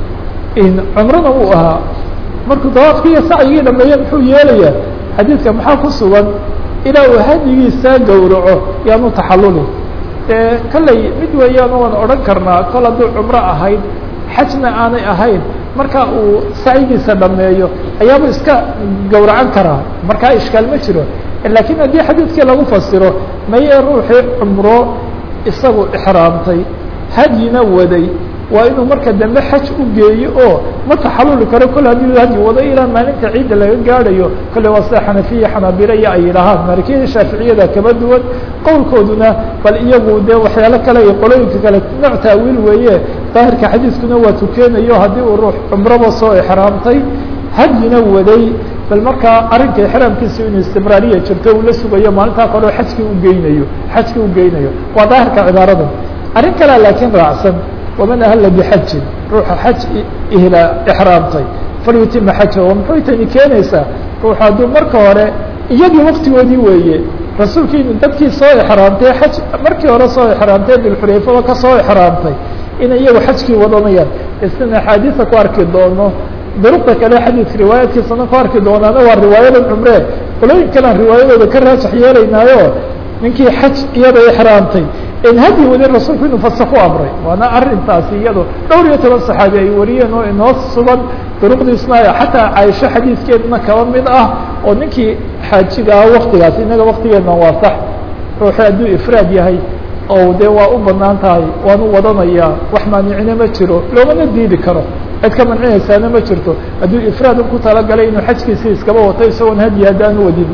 cumrana uu ahaa markuu dawaafkii iyo sacyigii dhameeye muxuu yeelayaa xadiidka maxaa ku sugan ilaa uu hadyigiisaa gowraco yaanu taxallulin dee kolley mid weeyaan waan odhan karnaa kol hadduu cumro ahayd xajna aanay ahayn marka uu sacyigiisa dhameeyo ayaabuu iska gowracan karaa markaa ishkaal ma jiro laakiin haddii xadiidkii lagu fasiro maye ruuxii cumro isagu ixraamtay hadyina waday waa inuu marka dambe xaj u geeyo oo ma taxaluli karo kol haddii hadyi wado ilaa maalinta ciidda laga gaadhayo kolle waa sida xanafiya xanaabila iyo ay yidhaahaan maalikiyada shaaficiyada kaba duwan qowlkooduna bal iyagu dee waxyaalo kale iyo qolooyinka kale nooc taawiil weeye daahirka xadiiskuna waa tukeenayo haddii uu ruux cumraba soo exraamtay hadyina waday bal markaa arrinka exraamkiisa inuu istibraariya jirto uu la sugayo maalintaa kaleo xajkii ugeynayo xajkii u geynayo waa daahirka cibaaradan arrin kalea laakiin raacsan waman ahalla bixajin ruuxa xaj ihla exraamtay falyutima xaja oo muxuy tani keenaysaa ruux hadduu marka hore iyagii waktigoodii weeye rasuulkii dadkii soo exraamtay xaj markii hore soo exraamtay dilxulayfaba ka soo exraamtay inay iyagu xajkii wadanayaan isna axaadiisa ku arki doono duruqda kale xadiidka riwaayaadkiisana ku arki doonaana waa riwaayadan cumre qolooyin kalean riwaayadooda ka raajax yeelaynaayo ninkii xaj iyada exraamtay in hadyi wadin rasuulku inuu fasa ku amray waana arintaasi iyado dhowr iyo toban saxaabi ay wariyeen oo inoo sugan duruqdiisna xataa caaisho xadiidkeedna kaba mid ah oo ninkii xaajigaa waktigaas inaga waktigeedna waa sax ruuxu hadduu ifraad yahay oo dee waa u banaan tahay waanu wadanayaa wax maanicina ma jiro loomana diidi karo cid ka mancinaysaana ma jirto hadduu ifraad ku talagalay inuu xajkiisii iskaba wato isagoon hadyi haddaanu wadin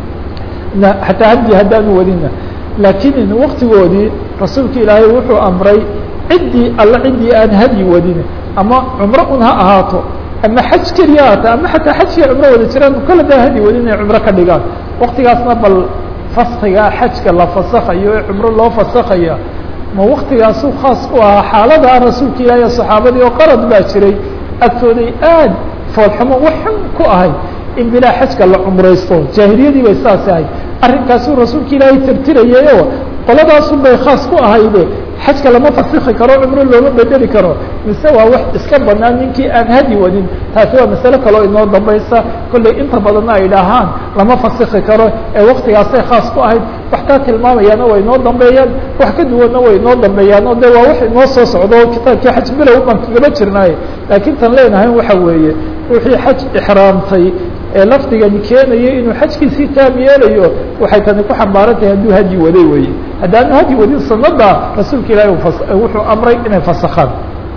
xataa hadyi haddaanu wadinna laakiin waktigoodii rasuulka ilaahay wuxuu amray ciddii alla ciddii aan hadyi wadin ama cumro un ha ahaato ama xaj keliya ahaato ama xataa xajkii cumro wada jiraan kole daa hadyi wadin inay cumro ka dhigaan waktigaasna bal faskiga xajka la fasakayo ee cumro loo fasakaya ma waktigaasuu khaas ku ahaa xaaladaa rasuulka ilaahi saxaabadii oo qarad baa jiray agtooday aad foolxumo waxun ku ahay in bilaa xajka la cumraysto jaahiliyadii bay saas ahayd arrinkaasuu rasuulka ilaahay tirtirayay oo qoladaasun bay khaas ku ahayde xajka lama fasiki karo cumro looma bedeli karo mise waa wax iska banaan ninkii aan hadi wadin taasi waa masale kaloo inoo dambaysa kollay inta badanna ay dhahaan lama fasiki karo ee waktigaasay khaas ku ahayd wax taa tilmaamayaana way inoo dambeeyaan wax ka duwanna way inoo dambeeyaan oo de waa wax inoo soo socdo kitaabkii xaj bilow baan kagaba jirnaaye laakiin tan leenahay waxa weeye ruuxii xaj ixraamtay ee lafdigani keenaya inuu xajkiisii taam yeelayo waxay tani ku xambaaran tahay hadduu hadyi waday weye haddaanu hadyi wadin sanada rasuulka ilahi wuxuu amray inay fasakhaan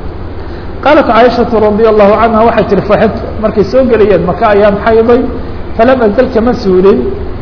qaalat caaishatu radi allahu canha waxay tihi faxid markay soo gelayeen maka ayaan xayday falam azal kama suulin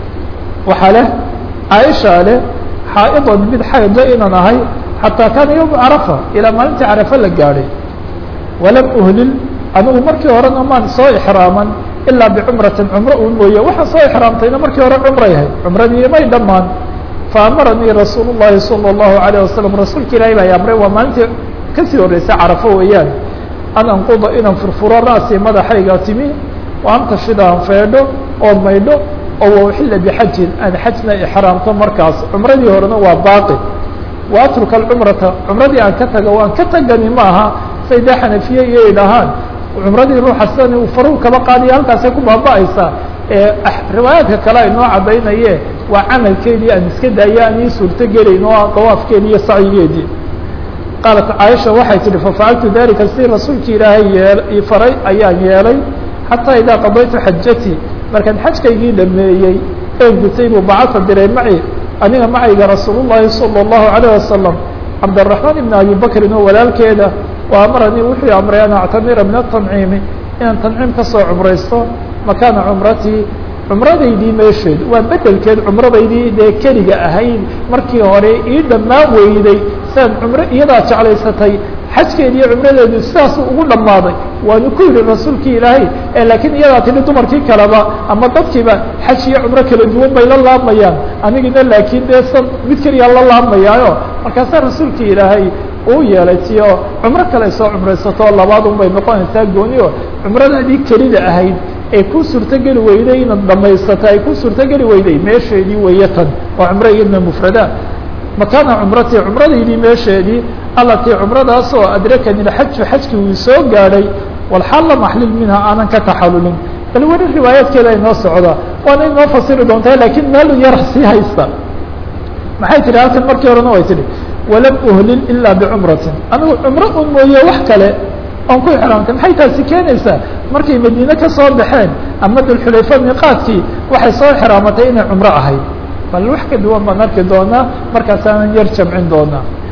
waxaa leh caaisha leh xaa'idan mid xaydla inaan ahay xataa kaana yowma carafa ilaa maalintii carafa la gaadhay walam uhlil anigu markii horena maan soo ixraaman ilaa bicumratin cumro un mooye waxaan soo ixraamtayna markii hore cumray ahayd cumradii may dhammaan faamaranii rasuul llahi salى اllahu alayه wasalam rasuulka ilahi baa amray waa maalintii kasii horreysay carafo weeyaan an anquda inaan furfuro ra'si madaxayga timi wa antashida aan feedho oo maydho oo wauxila bixajin aan xajna ixraamto markaas cumradii horena waa baaqi wa atruka alcumrata cumradii aan ka tago waan ka tagani ma aha sayda xanafiye iyo ay dhahaan cumradii ruuxa sidan uu faruu kaba qaadiya halkaasay ku baaba'aysaa riwaayaadka kale ay noo caddaynaye waa camalkeedii aan iska daaya aan ii suurto gelayn oo dawaafkeedii iyo sacyigeedii qaalat caaisha waxay tihi fafacaltu dalika si rasuulki ilaahay yee faray ayaan yeelay xataa idaa qadaytu xajatii markaan xajkaygii dhameeyey ee gutay buu bacasa diray maci aniga macayga rasuul llahi salى اllahu alayه wasalam cabdالraحmaan ibn abi bakrin oo walaalkeeda wa amaranii wuxuu amray an actamira min atanciimi inaan tanciim kasoo cumraysto makaana cumratii cumradaydii meesheed waa bedelkeed cumradaydii dee keliga ahayd markii hore ii dhammaan weyday siaan cumro iyadaa jeclaysatay xajkeedi iyo cumradeedu sidaasuu ugu dhammaaday waanu ku yidhi rasuulkii ilaahay ee laakiin iyadaa tidhi dumarkii kaleba ama dadkiiba xaj iyo cumro kala duwan bay la laamayaan anigina laakiin dee sa mid keliyaa la laamayaayo markaasaa rasuulkii ilaahay uu yeelay tiyo cumro kale soo cumraysato labaad un bay noqonaysaa gooni o cumradaadii kelida ahayd ee ku suurtogeli weyday inaad dhamaysata ay ku suurtogeli weyday meesheedii weeye tan waa cumro iyadna mufrada makaana cumratii cumradaydii meesheedii allatii cumradaasoo adrakani xaju xajkii uu soo gaadhay walxaal lam axlil minha aanan ka taxalulin bal weli riwaayaadkeeda inoo socda waana inoo fasiri doontaa lakiin meel yar sii haysta maxay tihi halkan markii horena way tihi walam uhlil ilaa bicumratin anigu cumro un mooye wax kale oon ku ixraamtay maxay taasi keenaysaa markay madiine ka soo baxeen ama dulxulayfa miiqaadkii waxay soo ixraamatay inay cumro ahayd bal wax ka duwan baan arki doonaa markaasaanan yar jamcin doonaa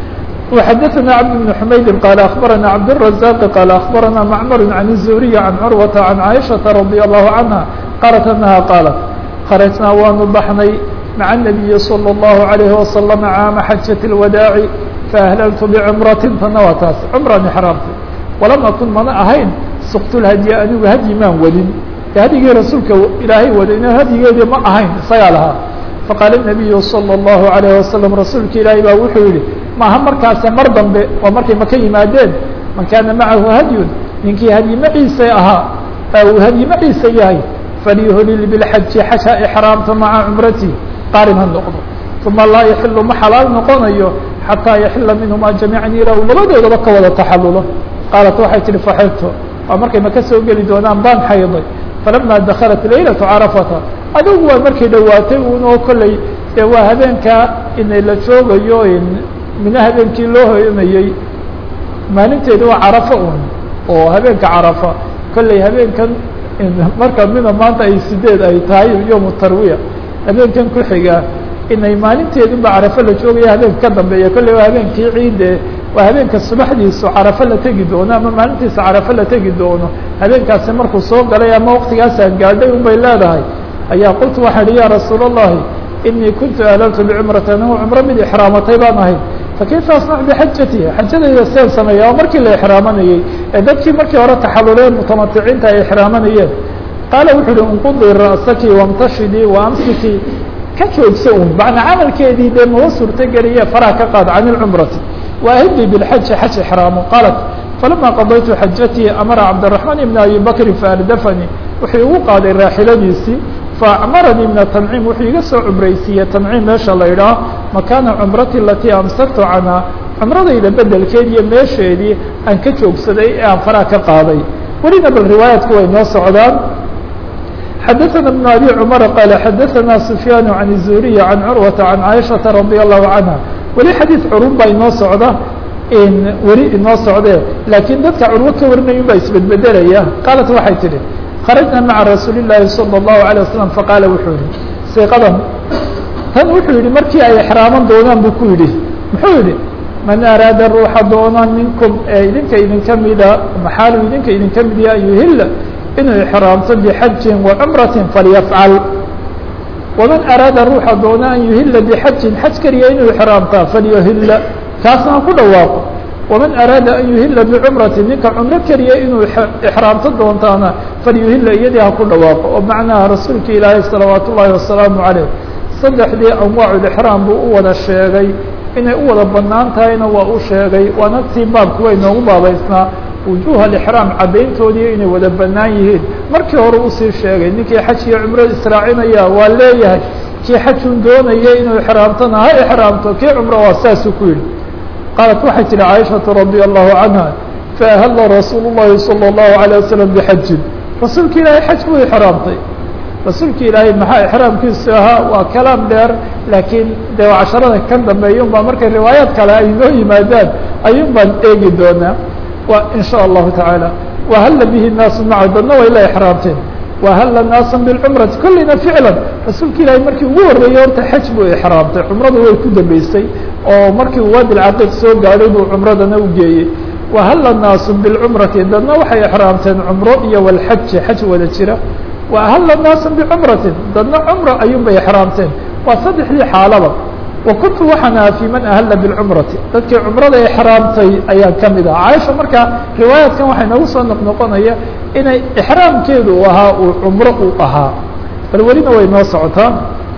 وxdثnا cبد بن حmayd qال أخبرnا cبدالرزاq qال أخبرnا معmر عن الزهري عن cروة عن عائشhaة رضي الله عنها qالت أنها qالت خرجnaa waanu baxnay مع النبي صلى الله عليه وسلم cاama xaجة الوداع فأهللت بcمرة tana waa taas cمرan حrاamtay وlam أkن mana ahayn سqت الhdي anigu hadyi maan wadin hadyigii rasuulka ilaahay wadayna hadyigeedii ma ahayn isagaa lahaa faqاaل النبي صلى الله عليه وسلم rasuulka ilaahay baa wuxuu yihi maaha markaase mar dambe oo markay maka yimaadeen man kaana macahu hadyun ninkii hadyi maciise ahaa uu hadyi maciise yahay falyuhlil biاlxaji xaja ixraamta maca cumrati qaarin ha noqdo uma laa yaxilu ma xalaal noqonayo xataa yaxila minhumaa jamiican ilaa uu labadoodaba ka wada taxalulo qaalat waxay tihi faxidto waa markay maka soo geli doonaan baan xayday falama daklat laylatu carafata adugu waa markay dhowaatay unoo kolley dee waa habeenkaa inay la joogayo mina habeenkii loo hoyanayey maalinteedi waa carafo un oo habeenka carafa kolley habeenkan marka mina maanta ay sideed ay tahay yom tarwiya habeenkan ku xiga inay maalinteedunba carafo la joogaya habeenka ka dambeeya kolley waa habeenkii ciide waa habeenka subaxdiisu carafo la tegi doono ama maalintiisa carafo la tegi doono habeenkaasi markuu soo galay ama waktigaasaan gaadhay un bay leedahay ayaa qultu waxaan ihi ya rasuul الlahi inii kuntu ahlaltu bcumrati anigu cumro mid ixraamatay baan ahay fakayfa asnac bixajati xajadayda seen sameeya oo markii la ixraamanayey ee dadkii markii hore taxaluleen mutamaticiinta ay ixraamanayeen qaala wuxuu uhi inqudii ra'saki wamtashidii waamsiki ka joogso un macnaa camalkeedii dee maba suurtogeliye faraha ka qaad can ilcumrati waahidii bilxaji xaj ixraamo qaalat falama qadaytu xajatii amara cabdiraxmaan ibna abi bakrin faardafanii wuxuu igu qaaday raaxiladiisii faacmaranii min atanciim wuxuu iga soo cumraysiiyey tanciim meesha la idhaah makaana cumrati alatii amsaktu canhaa cumradayda bedelkeed iyo meesheedii aan ka joogsaday ee aan faraha ka qaaday welina bal riwaayaadku way noo socdaan xadaثna بن abي cmر qال xadaثna سfyaan عan الزuriي عan curwaةa عan caiشhaةa radي الlahu canha weli xadiiث curun baa inoo socda weli inoo socdee laakiin dadka curwo ka warinayun baa isbedbedelaya qaalat waxay tihi kharajna maca rasuuli الlahi salى الlahu عalيه wasalam faqaala wuxuu yihi siiqadan tan wuxuu yihi markii ay exraaman doonaan buu ku yidhi muxuu yihi man araada ruuxa doona minkum ee idinka idinka mida maxaalu idinka idinka mid ya yuhila inuu ixraamto bxajin wacumrati falyafcal waman araada ruuxa doona an yuhila bxajin xaj keliya inuu ixraamtaa falyuhila kaasna ha ku dhawaaqo waman araada an yuhila bicumrati ninka cumro keliya inuu ixraamto doontaana falyuhila iyadii ha ku dhawaaqo oo macnaha rasuulka ilaahay salawaat ullaahi wasalaamu caleyh saddexdii anwaaculixraam buu u wada sheegay inay u wada banaan tahayna waa u sheegay waana tii baabku way noogu baabaysnaa wujuuha alixraam caddayntoodii inay wada bannaan yihiin markii hore usii sheegay ninkii xaj iyo cumro israacinaya waa leeyahay kii xajun doonaya inuu ixraamtona ha ixraamto kii cumro waa saasuu ku yidhi qaalat waxay tihi caaishatu radia allahu canha faahalla rasuulu llahi salى اllahu عalيه wasalam bixajin rasuulka ilaahay xaj buu ixraamtay rasuulka ilaahay maxaa ixraamkiisu ahaa waa kalaam dheer laakiin dee casharada kan dambeeya un baa markay riwaayaad kale ay noo yimaadaan ayuun baan eegi doonaa wa in shaء allahu taعaalى wahalla bihi naasu maca dadna way la exraamteen wahalla naasa bاlcumrati kolleyna ficlan rasuulka ilaahay markii ugu horreeyey horta xaj buu exraamtay cumradu way ku dambeysay oo markii uu waadi lcaqiiq soo gaadhay buu cumradana u geeyey wahalla naasu biاlcumrati dadna waxay exraamteen cumro iyo walxaji xaj wada jira wahalla naasa bicumratin dadna cumro ayuun bay exraamteen waa saddexdii xaalaba wakuntu waxaan ahaa fi man ahalla bاlcumrati dadkii cumrada exraamtay ayaan ka mid ahaa caaisha marka riwaayaadkan waxay noogu soo noqnoqonaya inay exraamkeedu u ahaa uu cumro uu ahaa bal welina way noo socotaa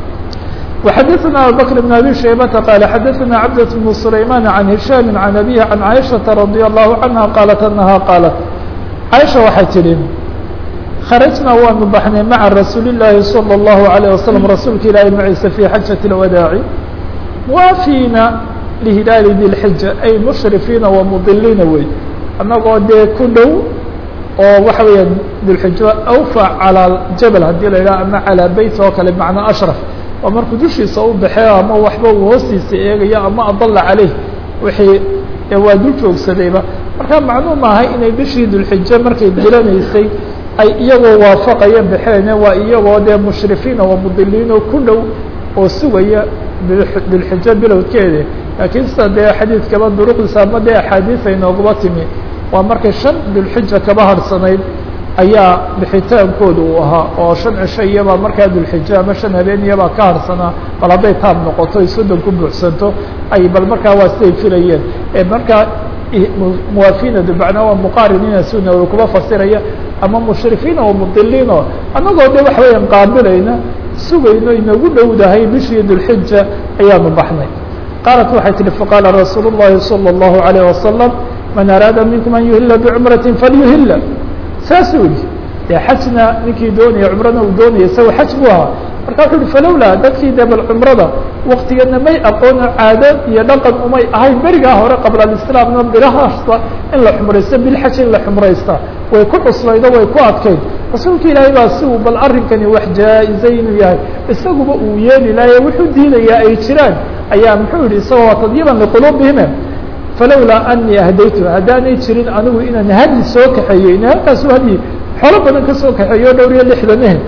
وxadثna abubكر بن abي شhaybةa qال xadثna cabdة بن سlayman عan هisham عan abيه عan caiشhaةa radي الlahu عanha qaalat anaha qaalat caiشha waxay tihi kharajna waanu baxnay maca rasuuli الlahi salى الlahu عalيه waslم rasuulka ilaahi maciisa fي xajaة الwadaaci muwaafiina lihilaali dilxija ay mushrifiina wamudiliina wey annagoo dee ku dhow oo waxa weeya dilxijo awfa calى jabal haddii la yidhaha ama calىa beyt oo kale macnaa ashraf oo markuu dushiisa u baxee ama waxba uu hoostiisa eegayo ama adala caleyh wixii waa dul joogsadayba marka macnuu maahay inay bishii dulxijo markay dilanaysay ay iyagoo waafaqaya baxeene waa iyagoo dee mushrifiina wamudiliin oo ku dhow oo sugaya dilxijo bilowdkeeda laakiin sida dee xadiidkaba duruqdiisa ama dee axaadiis ay nooguba timi waa markay shan dulxija kaba harhsanayd ayaa bixitaankooda uu ahaa oo shan cisho iyabaa markaa dulxija ama shan habeen iyabaa ka harhsanaa bal hadday taab noqoto ay soddon ku buuxsanto ay bal markaa waa siday filayeen ee markaa muwaafiinadu macnaa waa muqaarinina suna way kuba fasiraya ama mushrifiina wa mudiliino annagoo de waxa weeyaan qaabilayna sugayno inagu dhowdahay bishii dulxija ayaanu baxnay qaalat waxay tihi faqaala rasuul الlahi salى الlahu عalيه wasalam man araada minkum an yuhila bicumrati falyuhila saasuu yihi dee xajna ninkii doonaya cumrana uu doonaya isaga xaj buu ahaa marka wuxu uhi falowlaa dadkii dee bal cumrada waktigana may aqoono caado iyo dhaqan umay ahayn berigaa hore qabla alislaamna bilahaasta in la xumraysto bilxaj in la xumraysta way ku cuslaydo way ku adkayd rasuulka ilaahay baa si uu bal arrinkani wax jaa-ize inuu yahay isaguba uu yeeli lahaye wuxuu diidayaa ay jiraan ayaa muxuu yihi isagoo tadyiban liquluubihime falowlaa anii ahdaytu haddaanay jirin anigu inaan hadyi soo kaxeeyey ina halkaasu hadyi xoolo badan ka soo kaxeeyo dhowr iyo lixdan eh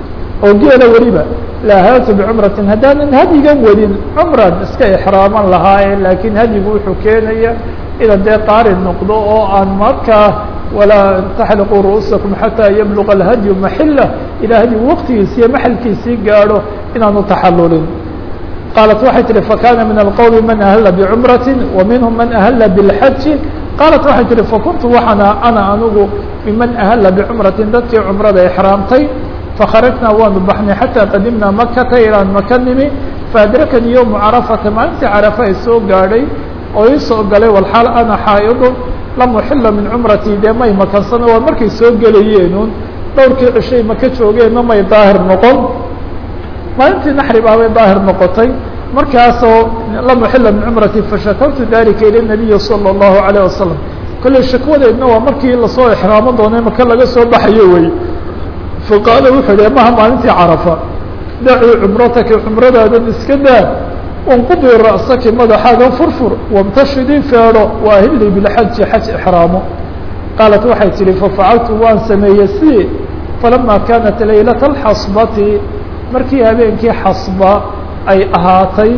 oo geela weliba laahaaltu bicumratin haddaanan hadyigan wadin cumran iska exraaman lahaaye laakiin hadyigu wuxuu keenaya inaan dee qaari noqdo oo aan markaa walaa taxliquu ru'uusakum xataa yabluga alhadyu maxila ilaa hadyigu waqtigiisi iyo maxalkiisii gaadho inaanu taxallulin qaalat waxay tihi fakana min alqowmi man ahla bicumrati wa minhum man ahla bilxaji qaalat waxay tihi fakuntu waxaana ana anigu miman ahla bicumratin dadkii cumrada exraamtay fakharajnaa waanu baxnay xataa qadimnaa makata ilaan maka nimi faadrakani yowmu carafata maalintii carafa ay soo gaadhay oo ii soo galay walxaal ana xaa'idun lam uxila min cumratii dee may makansano waa markay soo gelayeenun dhowrkii cishay maka joogeenna may daahir noqon maalintii naxri baabay daahir noqotay markaasoo lam uxila min cumratii fashakawtu dalika ila nabiyi salى اllahu alayه wasalam kolley shakwadeedna waa markii lasoo exraamo doonay maka laga soo baxayo wey faqaala wuxuu hi maha maalintii carafa dacuu cumrataki cumradaadan iska daa wanqudi ra'saki madaxaaga furfur wamtashidii feedho waahilii bilxaji xaj exraamo qaalat waxay tihi fafacaltu waan sameeyey si falama kaanat laylata alxasbati markii habeenkii xasba ay ahaatay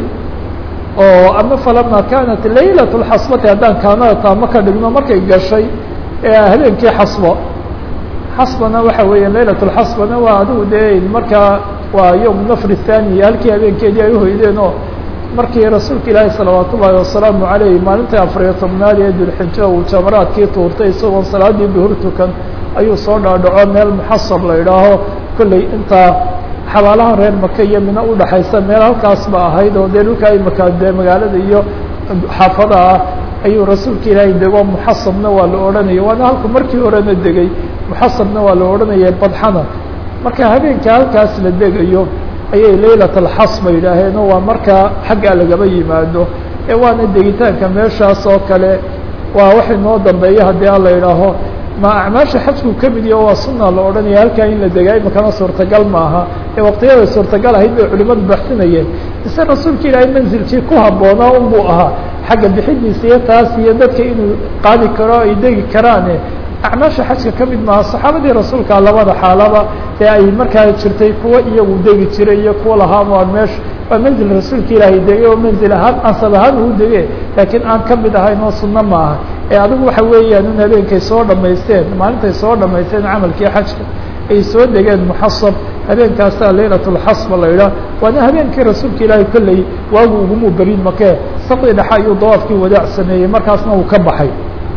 oo ama falama kaanat laylat lxasbati haddaan kaanada taamo ka dhigno markay gashay habeenkii xasbo xasbana waxa weeya laylat lxasbana waa adigu dee markaa waa yowm nafr thani halkii habeenkeedii ay uhoydeen oo markii rasuulka ilaahi salawaat ullaahi wasalaamu aleyh maalintii afariyo tobnaad ee dulxijo uu jamaraadkii tuurtay isagoon salaadii duhur tukan ayuu soo dhaadhaco meel muxasab la idhaaho kolley intaa xabaalaha reer maka iyo mina udhaxaysa meel halkaas ba ahayd oo dee dhulka ay maka dee magaalada iyo xaafada ah ayuu rasuulka ilaahay dego muxasabna waa la odhanaya waana halku markii horena degay muxasabna waa la odhanaya badxana marka habeenka halkaas la degayo ayay laylat alxasba yidhaaheen oo waa markaa xaggaa lagaba yimaado ee waana degitaanka meeshaas oo kale waa waxay noo dambeeya haddii a la idhaaho ma acmaasha xajku ka mid yaho waa sunna la odhanaya halkaa in la degay makana suurtagal maaha ee waqtiyaday suurtagal ahayd bay culimadu baxsinayeen mise rasuulka ilaahay manzilkii ku habboonaa un buu ahaa xagga bixidiisa iyo taas iyo dadka inuu qaadi karo ay degi karaane acmaasha xajka ka mid maaha saxaabadii rasuulka labada xaalaba ee ay markaa jirtay kuwa iyagu degi jiray iyo kuwa lahaa waa meesha waa manzil rasuulka ilaahay degay oo manzil ahaan ansab ahaan uu dege laakiin aan ka mid ahayn oo sunno maaha ee adigu waxa weeyaan in habeenkay soo dhamaysteen maalintay soo dhamaysteen camalkii xajka ay soo degeen muxasab habeenkaasaa laylat lxasba la idhaah waana habeenkii rasuulka ilaahay kolley waagu ugumuu berin makee saqdi dhexe ayuu dawaafkii wadaac sameeyey markaasna uu ka baxay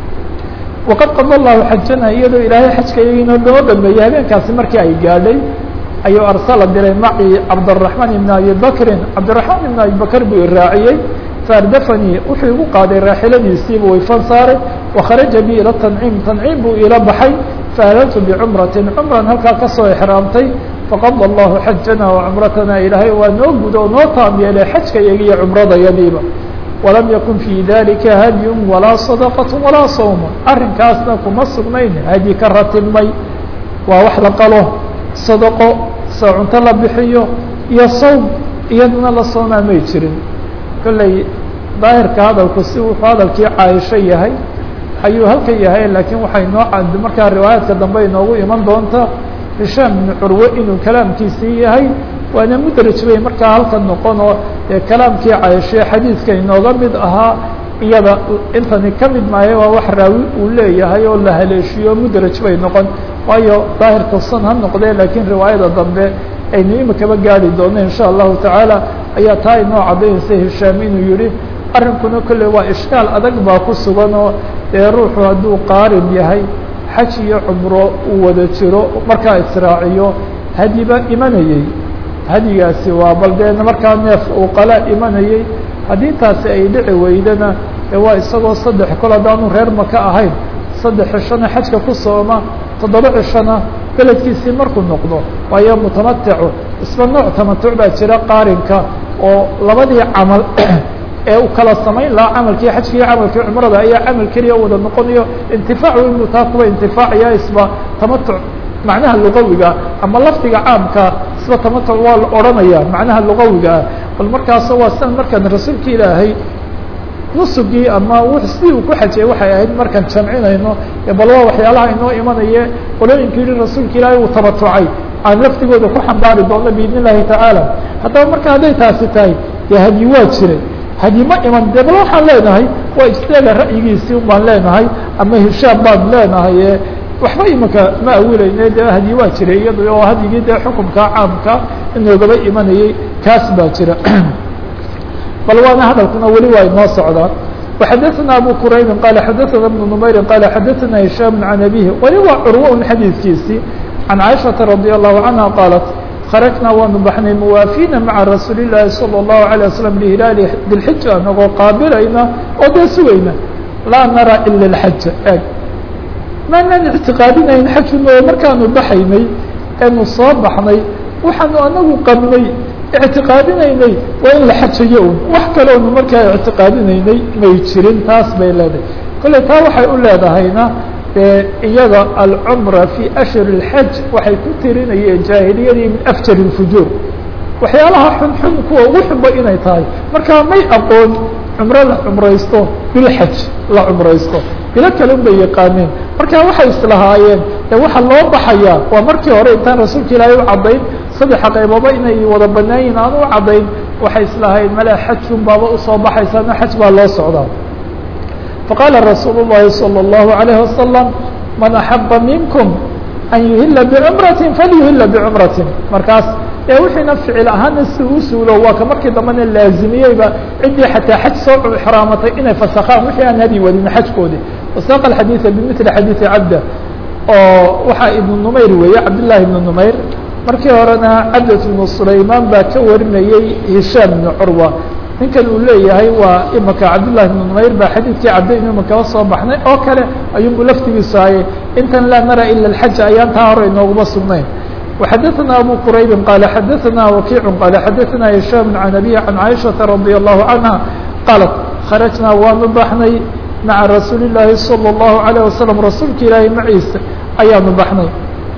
waqad qada allahu xajana iyadoo ilaahay xajka iyagiina loo dhameeyey habeenkaasi markii ay gaadhay ayuu arsala diray maci cabdالرaحmaan ibn abi bakrin cabdiraحmaan ibn abi bakr buu iraaciyey faardafanii wuxuu igu qaaday raaxiladiisiibu wayfan saaray wakharaja bi ila tanciim tanciim buu ila baxay faahlaltu bicumratin cumran halkaa kasoo exraamtay faqada allahu xajana wacumratana ilaahay waa noo gudo oo noo taam yeelay xajka iyaga iyo cumradayadiiba walam yakun fii dalika hadyun walaa sadaqat walaa sawma arrinkaasna kuma sugnayn hadyi ka ratimay waa wax la qalo sadaqo soo cunto la bixiyo iyo sawm iyaduna la soomaa may jirin kolley daahirka hadalku si wuxuu hadalkii caaisho yahay ayuu halka yahay laakiin waxay noo cad markaa riwaayaadka dambe inoogu iman doontaa hishaam bnu curwe inuu kalaamkiisii yahay waana mudraj wey markaa halkan noqon oo dee kalaamkii cayshe xadiidka inooga mid ahaa iyada intani ka mid maayo waa wax raawi uu leeyahay oo la haleeshiyo mudraj bay noqon waayo daahirka san ha noqdee laakiin riwaayada dambe aynu imikaba gaari doono in sha allahu tacaala ayaa taa inoo caddaynaysa hishaam inuu yihi arrinkuna kolley waa ishkaal adag baa ku sugan oo dee ruuxu hadduu qaarin yahay xaj iyo cumro uu wada jiro markaa israaciyo hadiba imanayey hadigaasi waa bal dee markaa neef uu qala imanayey haddii taasi ay dhici weydana ee waa isagoo saddex kol haddaanu reer maka ahayn saddex cishona xajka ku sooma toddoba cishona beledkiisii markuu noqdo waayo mutamaticu isba nooc tamatuc baa jira qaarinka oo labadii camal ee uu kala samayn lahaa camalkii xajkii camalkii cumrada ayaa camal keliya wada noqonayo intifaacu inuu taa kuwa intifaacaya isba tamatuc macnaha lugawiga ama lafdiga caamka isba tamatuc waa la odhanaya macnaha lugawiga ah bal markaas waa sidan markaan rasuulka ilaahay nusugii ama sidii uu ku xajiyay waxay ahayd markaan jamcinayno bal waa waxyaalaha inoo imanaye qolooyinka yihi rasuulka ilaahay uu tamatucay aan lafdigooda ku xambaari doono biidn illahi tacaala haddaba marka hadday taasi tahay dee hadyi waa jiray hadyi ma iman de bal waxaan leenahay waa istaaga ra'yigiisii un baan leenahay ama hishaam baan leenahay waxba imanka ma awilayne de hadyi waa jiray iyado oo hadyigii dee xukumka caamka inoogaba imanayey kaas baa jira bal waana hadalkuna weli waa inoo socdaan وxadثna abu quraybi qala xadaثna بن نmayri qala xadaثna هisham عan abihi weli waa curwo un xadiidkiisii عan caiشhaةa radي الlahu canha qaalat kharajnaa waanu baxnay muwaafina maca rasuuli الlahi salى الlahu عalيه waslم lihilaali dilxija anagoo qaabilayna oo dee sugayna laa nara ila الxaja eg maanaan ictiqaadinayn xajuna oo markaanu baxaynay eenu soo baxnay waxaanu anagu qabnay ictiqaadinaynay waa in la xajayo un wax kaleonu markaa ictiqaadinaynay may jirin taas bay leedahay kolley taa waxay u leedahayna dee iyada alcumra fii ashhur اlxaj waxay ku tirinayeen jaahiliyadii min afjar اlfujuur waxyaalaha xunxun kuwa ugu xunba inay tahay markaa may aqoon cumro la cumraysto bilxaj la cumraysto bilo kale un bay yaqaaneen marka waxay islahaayeen de waxa loo baxayaa waa markii hore intaan rasuulka ilaahay u caddayn saddexa qaybooba inay wada banaan yihin aan u caddayn waxay islahaayeen male xajun baaba usoo baxaysaana xaj baa loo socdaa faqaala rasuul الlahi salى الlahu عalayه wasalam man axaba minkum an yuhila bicumrati falyuhila bicumrati markaas ee wixiina ficil ahaana si u suulo waa ka markii dambena laazimiyeyba ciddii xataa xaj soo xraamatay inay fasakhaan wixii aan hadi wadin xajkoodi wasaaqa xadiiثa bimili xadiiثi cabda oo waxaa ibnu numayr weeye cabdالlahi ibnu numayr markii horena cabdat ibnu sulaymaan baa ka warinayey hishaam ibnu curwa ninkan uu leeyahay waa imaka cabdالlahi ibnu numayr baa xadiidkii cabdayn imakaba soo baxnay oo kale ayuunbu laftigiisu hayay intan laa nara ila اxaja ayaan taa hore inooguma sugnayn وxadثna abu quraybi qال xadثna wakiع qال xadثna هisham عan abي عan caiشhaةa radي الlahu عanهa qaalat kharajnaa waanu baxnay maعa rasuuli الlahi salى الlahu عalيه waslم rasuulka ilaahi maciisa ayaanu baxnay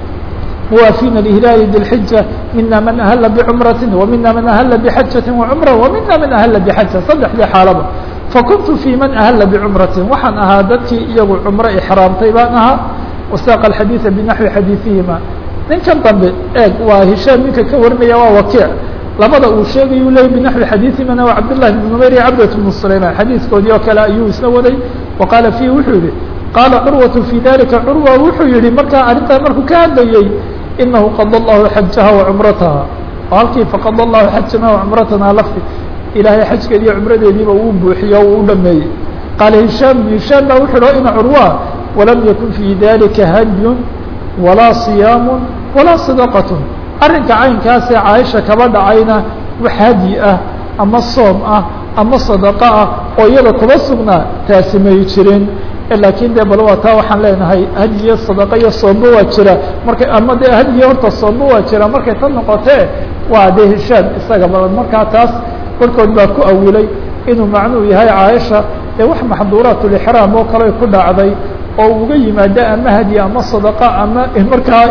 muwaafina لhilaali dilxija mina man ahla bcumrati وmina man ahla bxajaةi وcumra وmina man ahla bxaja saddexdii xaalaba fakuntu fي man ahla bcumrati waxaan ahaa dadkii iyagu cumro ixraamtay baan ahaa wasaaqa الxadiiثa bnaxwi xadiiثihima ninkan dambe eeg waa hishaam ninka ka warinaya waa wakiic labada uu sheegayu leeyay binaxwi xadiiثimana waa cabdالlahi بn numayr iyo cabdat بn sulayman xadiiskoodii oo kale ayuu isna waday wa qaala fiihi wuxuu yihi qaala curwaةu fii dalika curwa wuxuu yihi markaa arrintaa markuu ka hadlayey inahu qada allahu xajaha wacumrataha oo halkii faqada allahu xajana wacumratana lafti ilaahay xajkeedi iyo cumradeediiba uu buuxiyo uu u dhameeyey qaala hishaam hishaam baa wuxu hi ina curwa walam yakun fii dalika hadyun walaa صiyaamu walaa sadaqat arrinka caynkaasee caaisha kaba dhacayna wax hadyi ah ama soom ah ama sadaqo ah oo iyada kuba sugnaa taasi may jirin laakiin de bal waa taa waxaan leenahay hadyiyo sadaqa iyo soomba waa jira markay ama de hadyiyo horta soomba waa jira markay ta noqotee waa de hishaam isaga bal markaa taas barkood baa ku awilay inuu macnuu yahay caaisha ee wax maxduuraatulixraam oo kale ku dhacday oo uga yimaado ama hadyi ama sadaqa ama markaa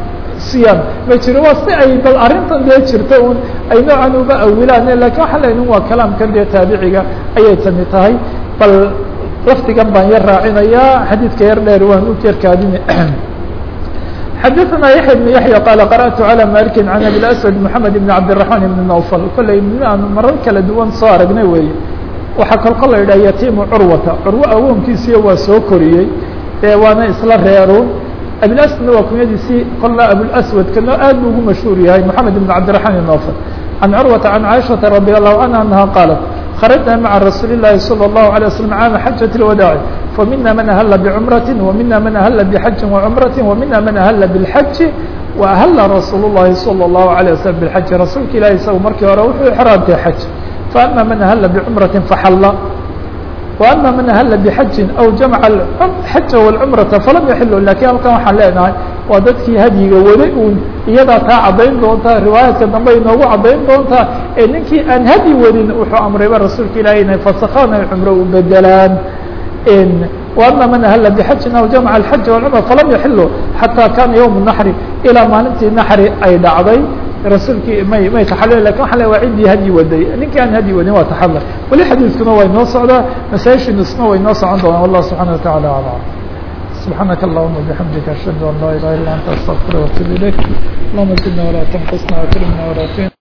siyaam ma jiro waa si ay bal arrintan dee jirto un ay noocan uga awilaan lakin waxaan leeyahin waa kalaamkan dee taabiciga ayay tani tahay bal lafdigan baan yar raacinayaa xadiidka yar dheer waan u jerkaadin xadaثna yaحya بن yaحya qaala qarأtu عalى maliki can abi aswad mحamed بn cabdiلرaحman بn nawfl kolley aan marar kala duwan soo aragnay weeye waxaa kolko la yidhah yatiimu curwata curwo awoonkiisiiyo waa soo koriyey ee waana isla reerun abilaswadna waa kunyadiisii kolla abulaswad kana aad bu ugu mashhuur yahay moxamed ibn cabdiraحman ibn nawfl can curwata can caaishaةa radi allahu canha anaha qaalat kharajna maca rasuuli الlahi salى الlahu عalيه waslm caama xajaة اlwadaaci famina man ahla bcumrati wamina man ahla bxaji wacumrati wamina man ahla bاlxaji waahla rasuul الlahi salى الlahu عalيه waslm bاlxaji rasuulka ilahi isagu markii hore wuxuu ixraamtay xaj faama man ahla bcumrati faxala وأmا maن أhل بحaji أو جaمع الxaja والcمرaةa falam yaxilu lakin halkan waxaan leenahay waa dadkii hadyiga weli un iyadaa taa cadayn doontaa riwaayaadka dambe inoogu cadayn doontaa ee ninkii aan hadyi wadin wuxuu amrayba rasuulka ilahi inay fasakhaan ay cumro u bedelaan وأmا maن أhل بحaji أو جaمع الxaja والcمرة falam yaxilu xatىa kana yوم النحri ilaa maalintii naxri ay dhacday rasuulkii may may taxalil lakin waxa le waa ciddii hadyi waday ninkii aan hadyi wadin waa taxalil weli xadiiskuna waa inoo socdaa masaajishiinusna way inoo socon doonaan wallah subحana وataعalى aعlam سبحانك اللهم وبحمدك أشهد أن لا إله إلا أنت أستغفرك وأتوب إليك اللهم زدنا ولا تنقصنا وأكرمنا ولا تهنا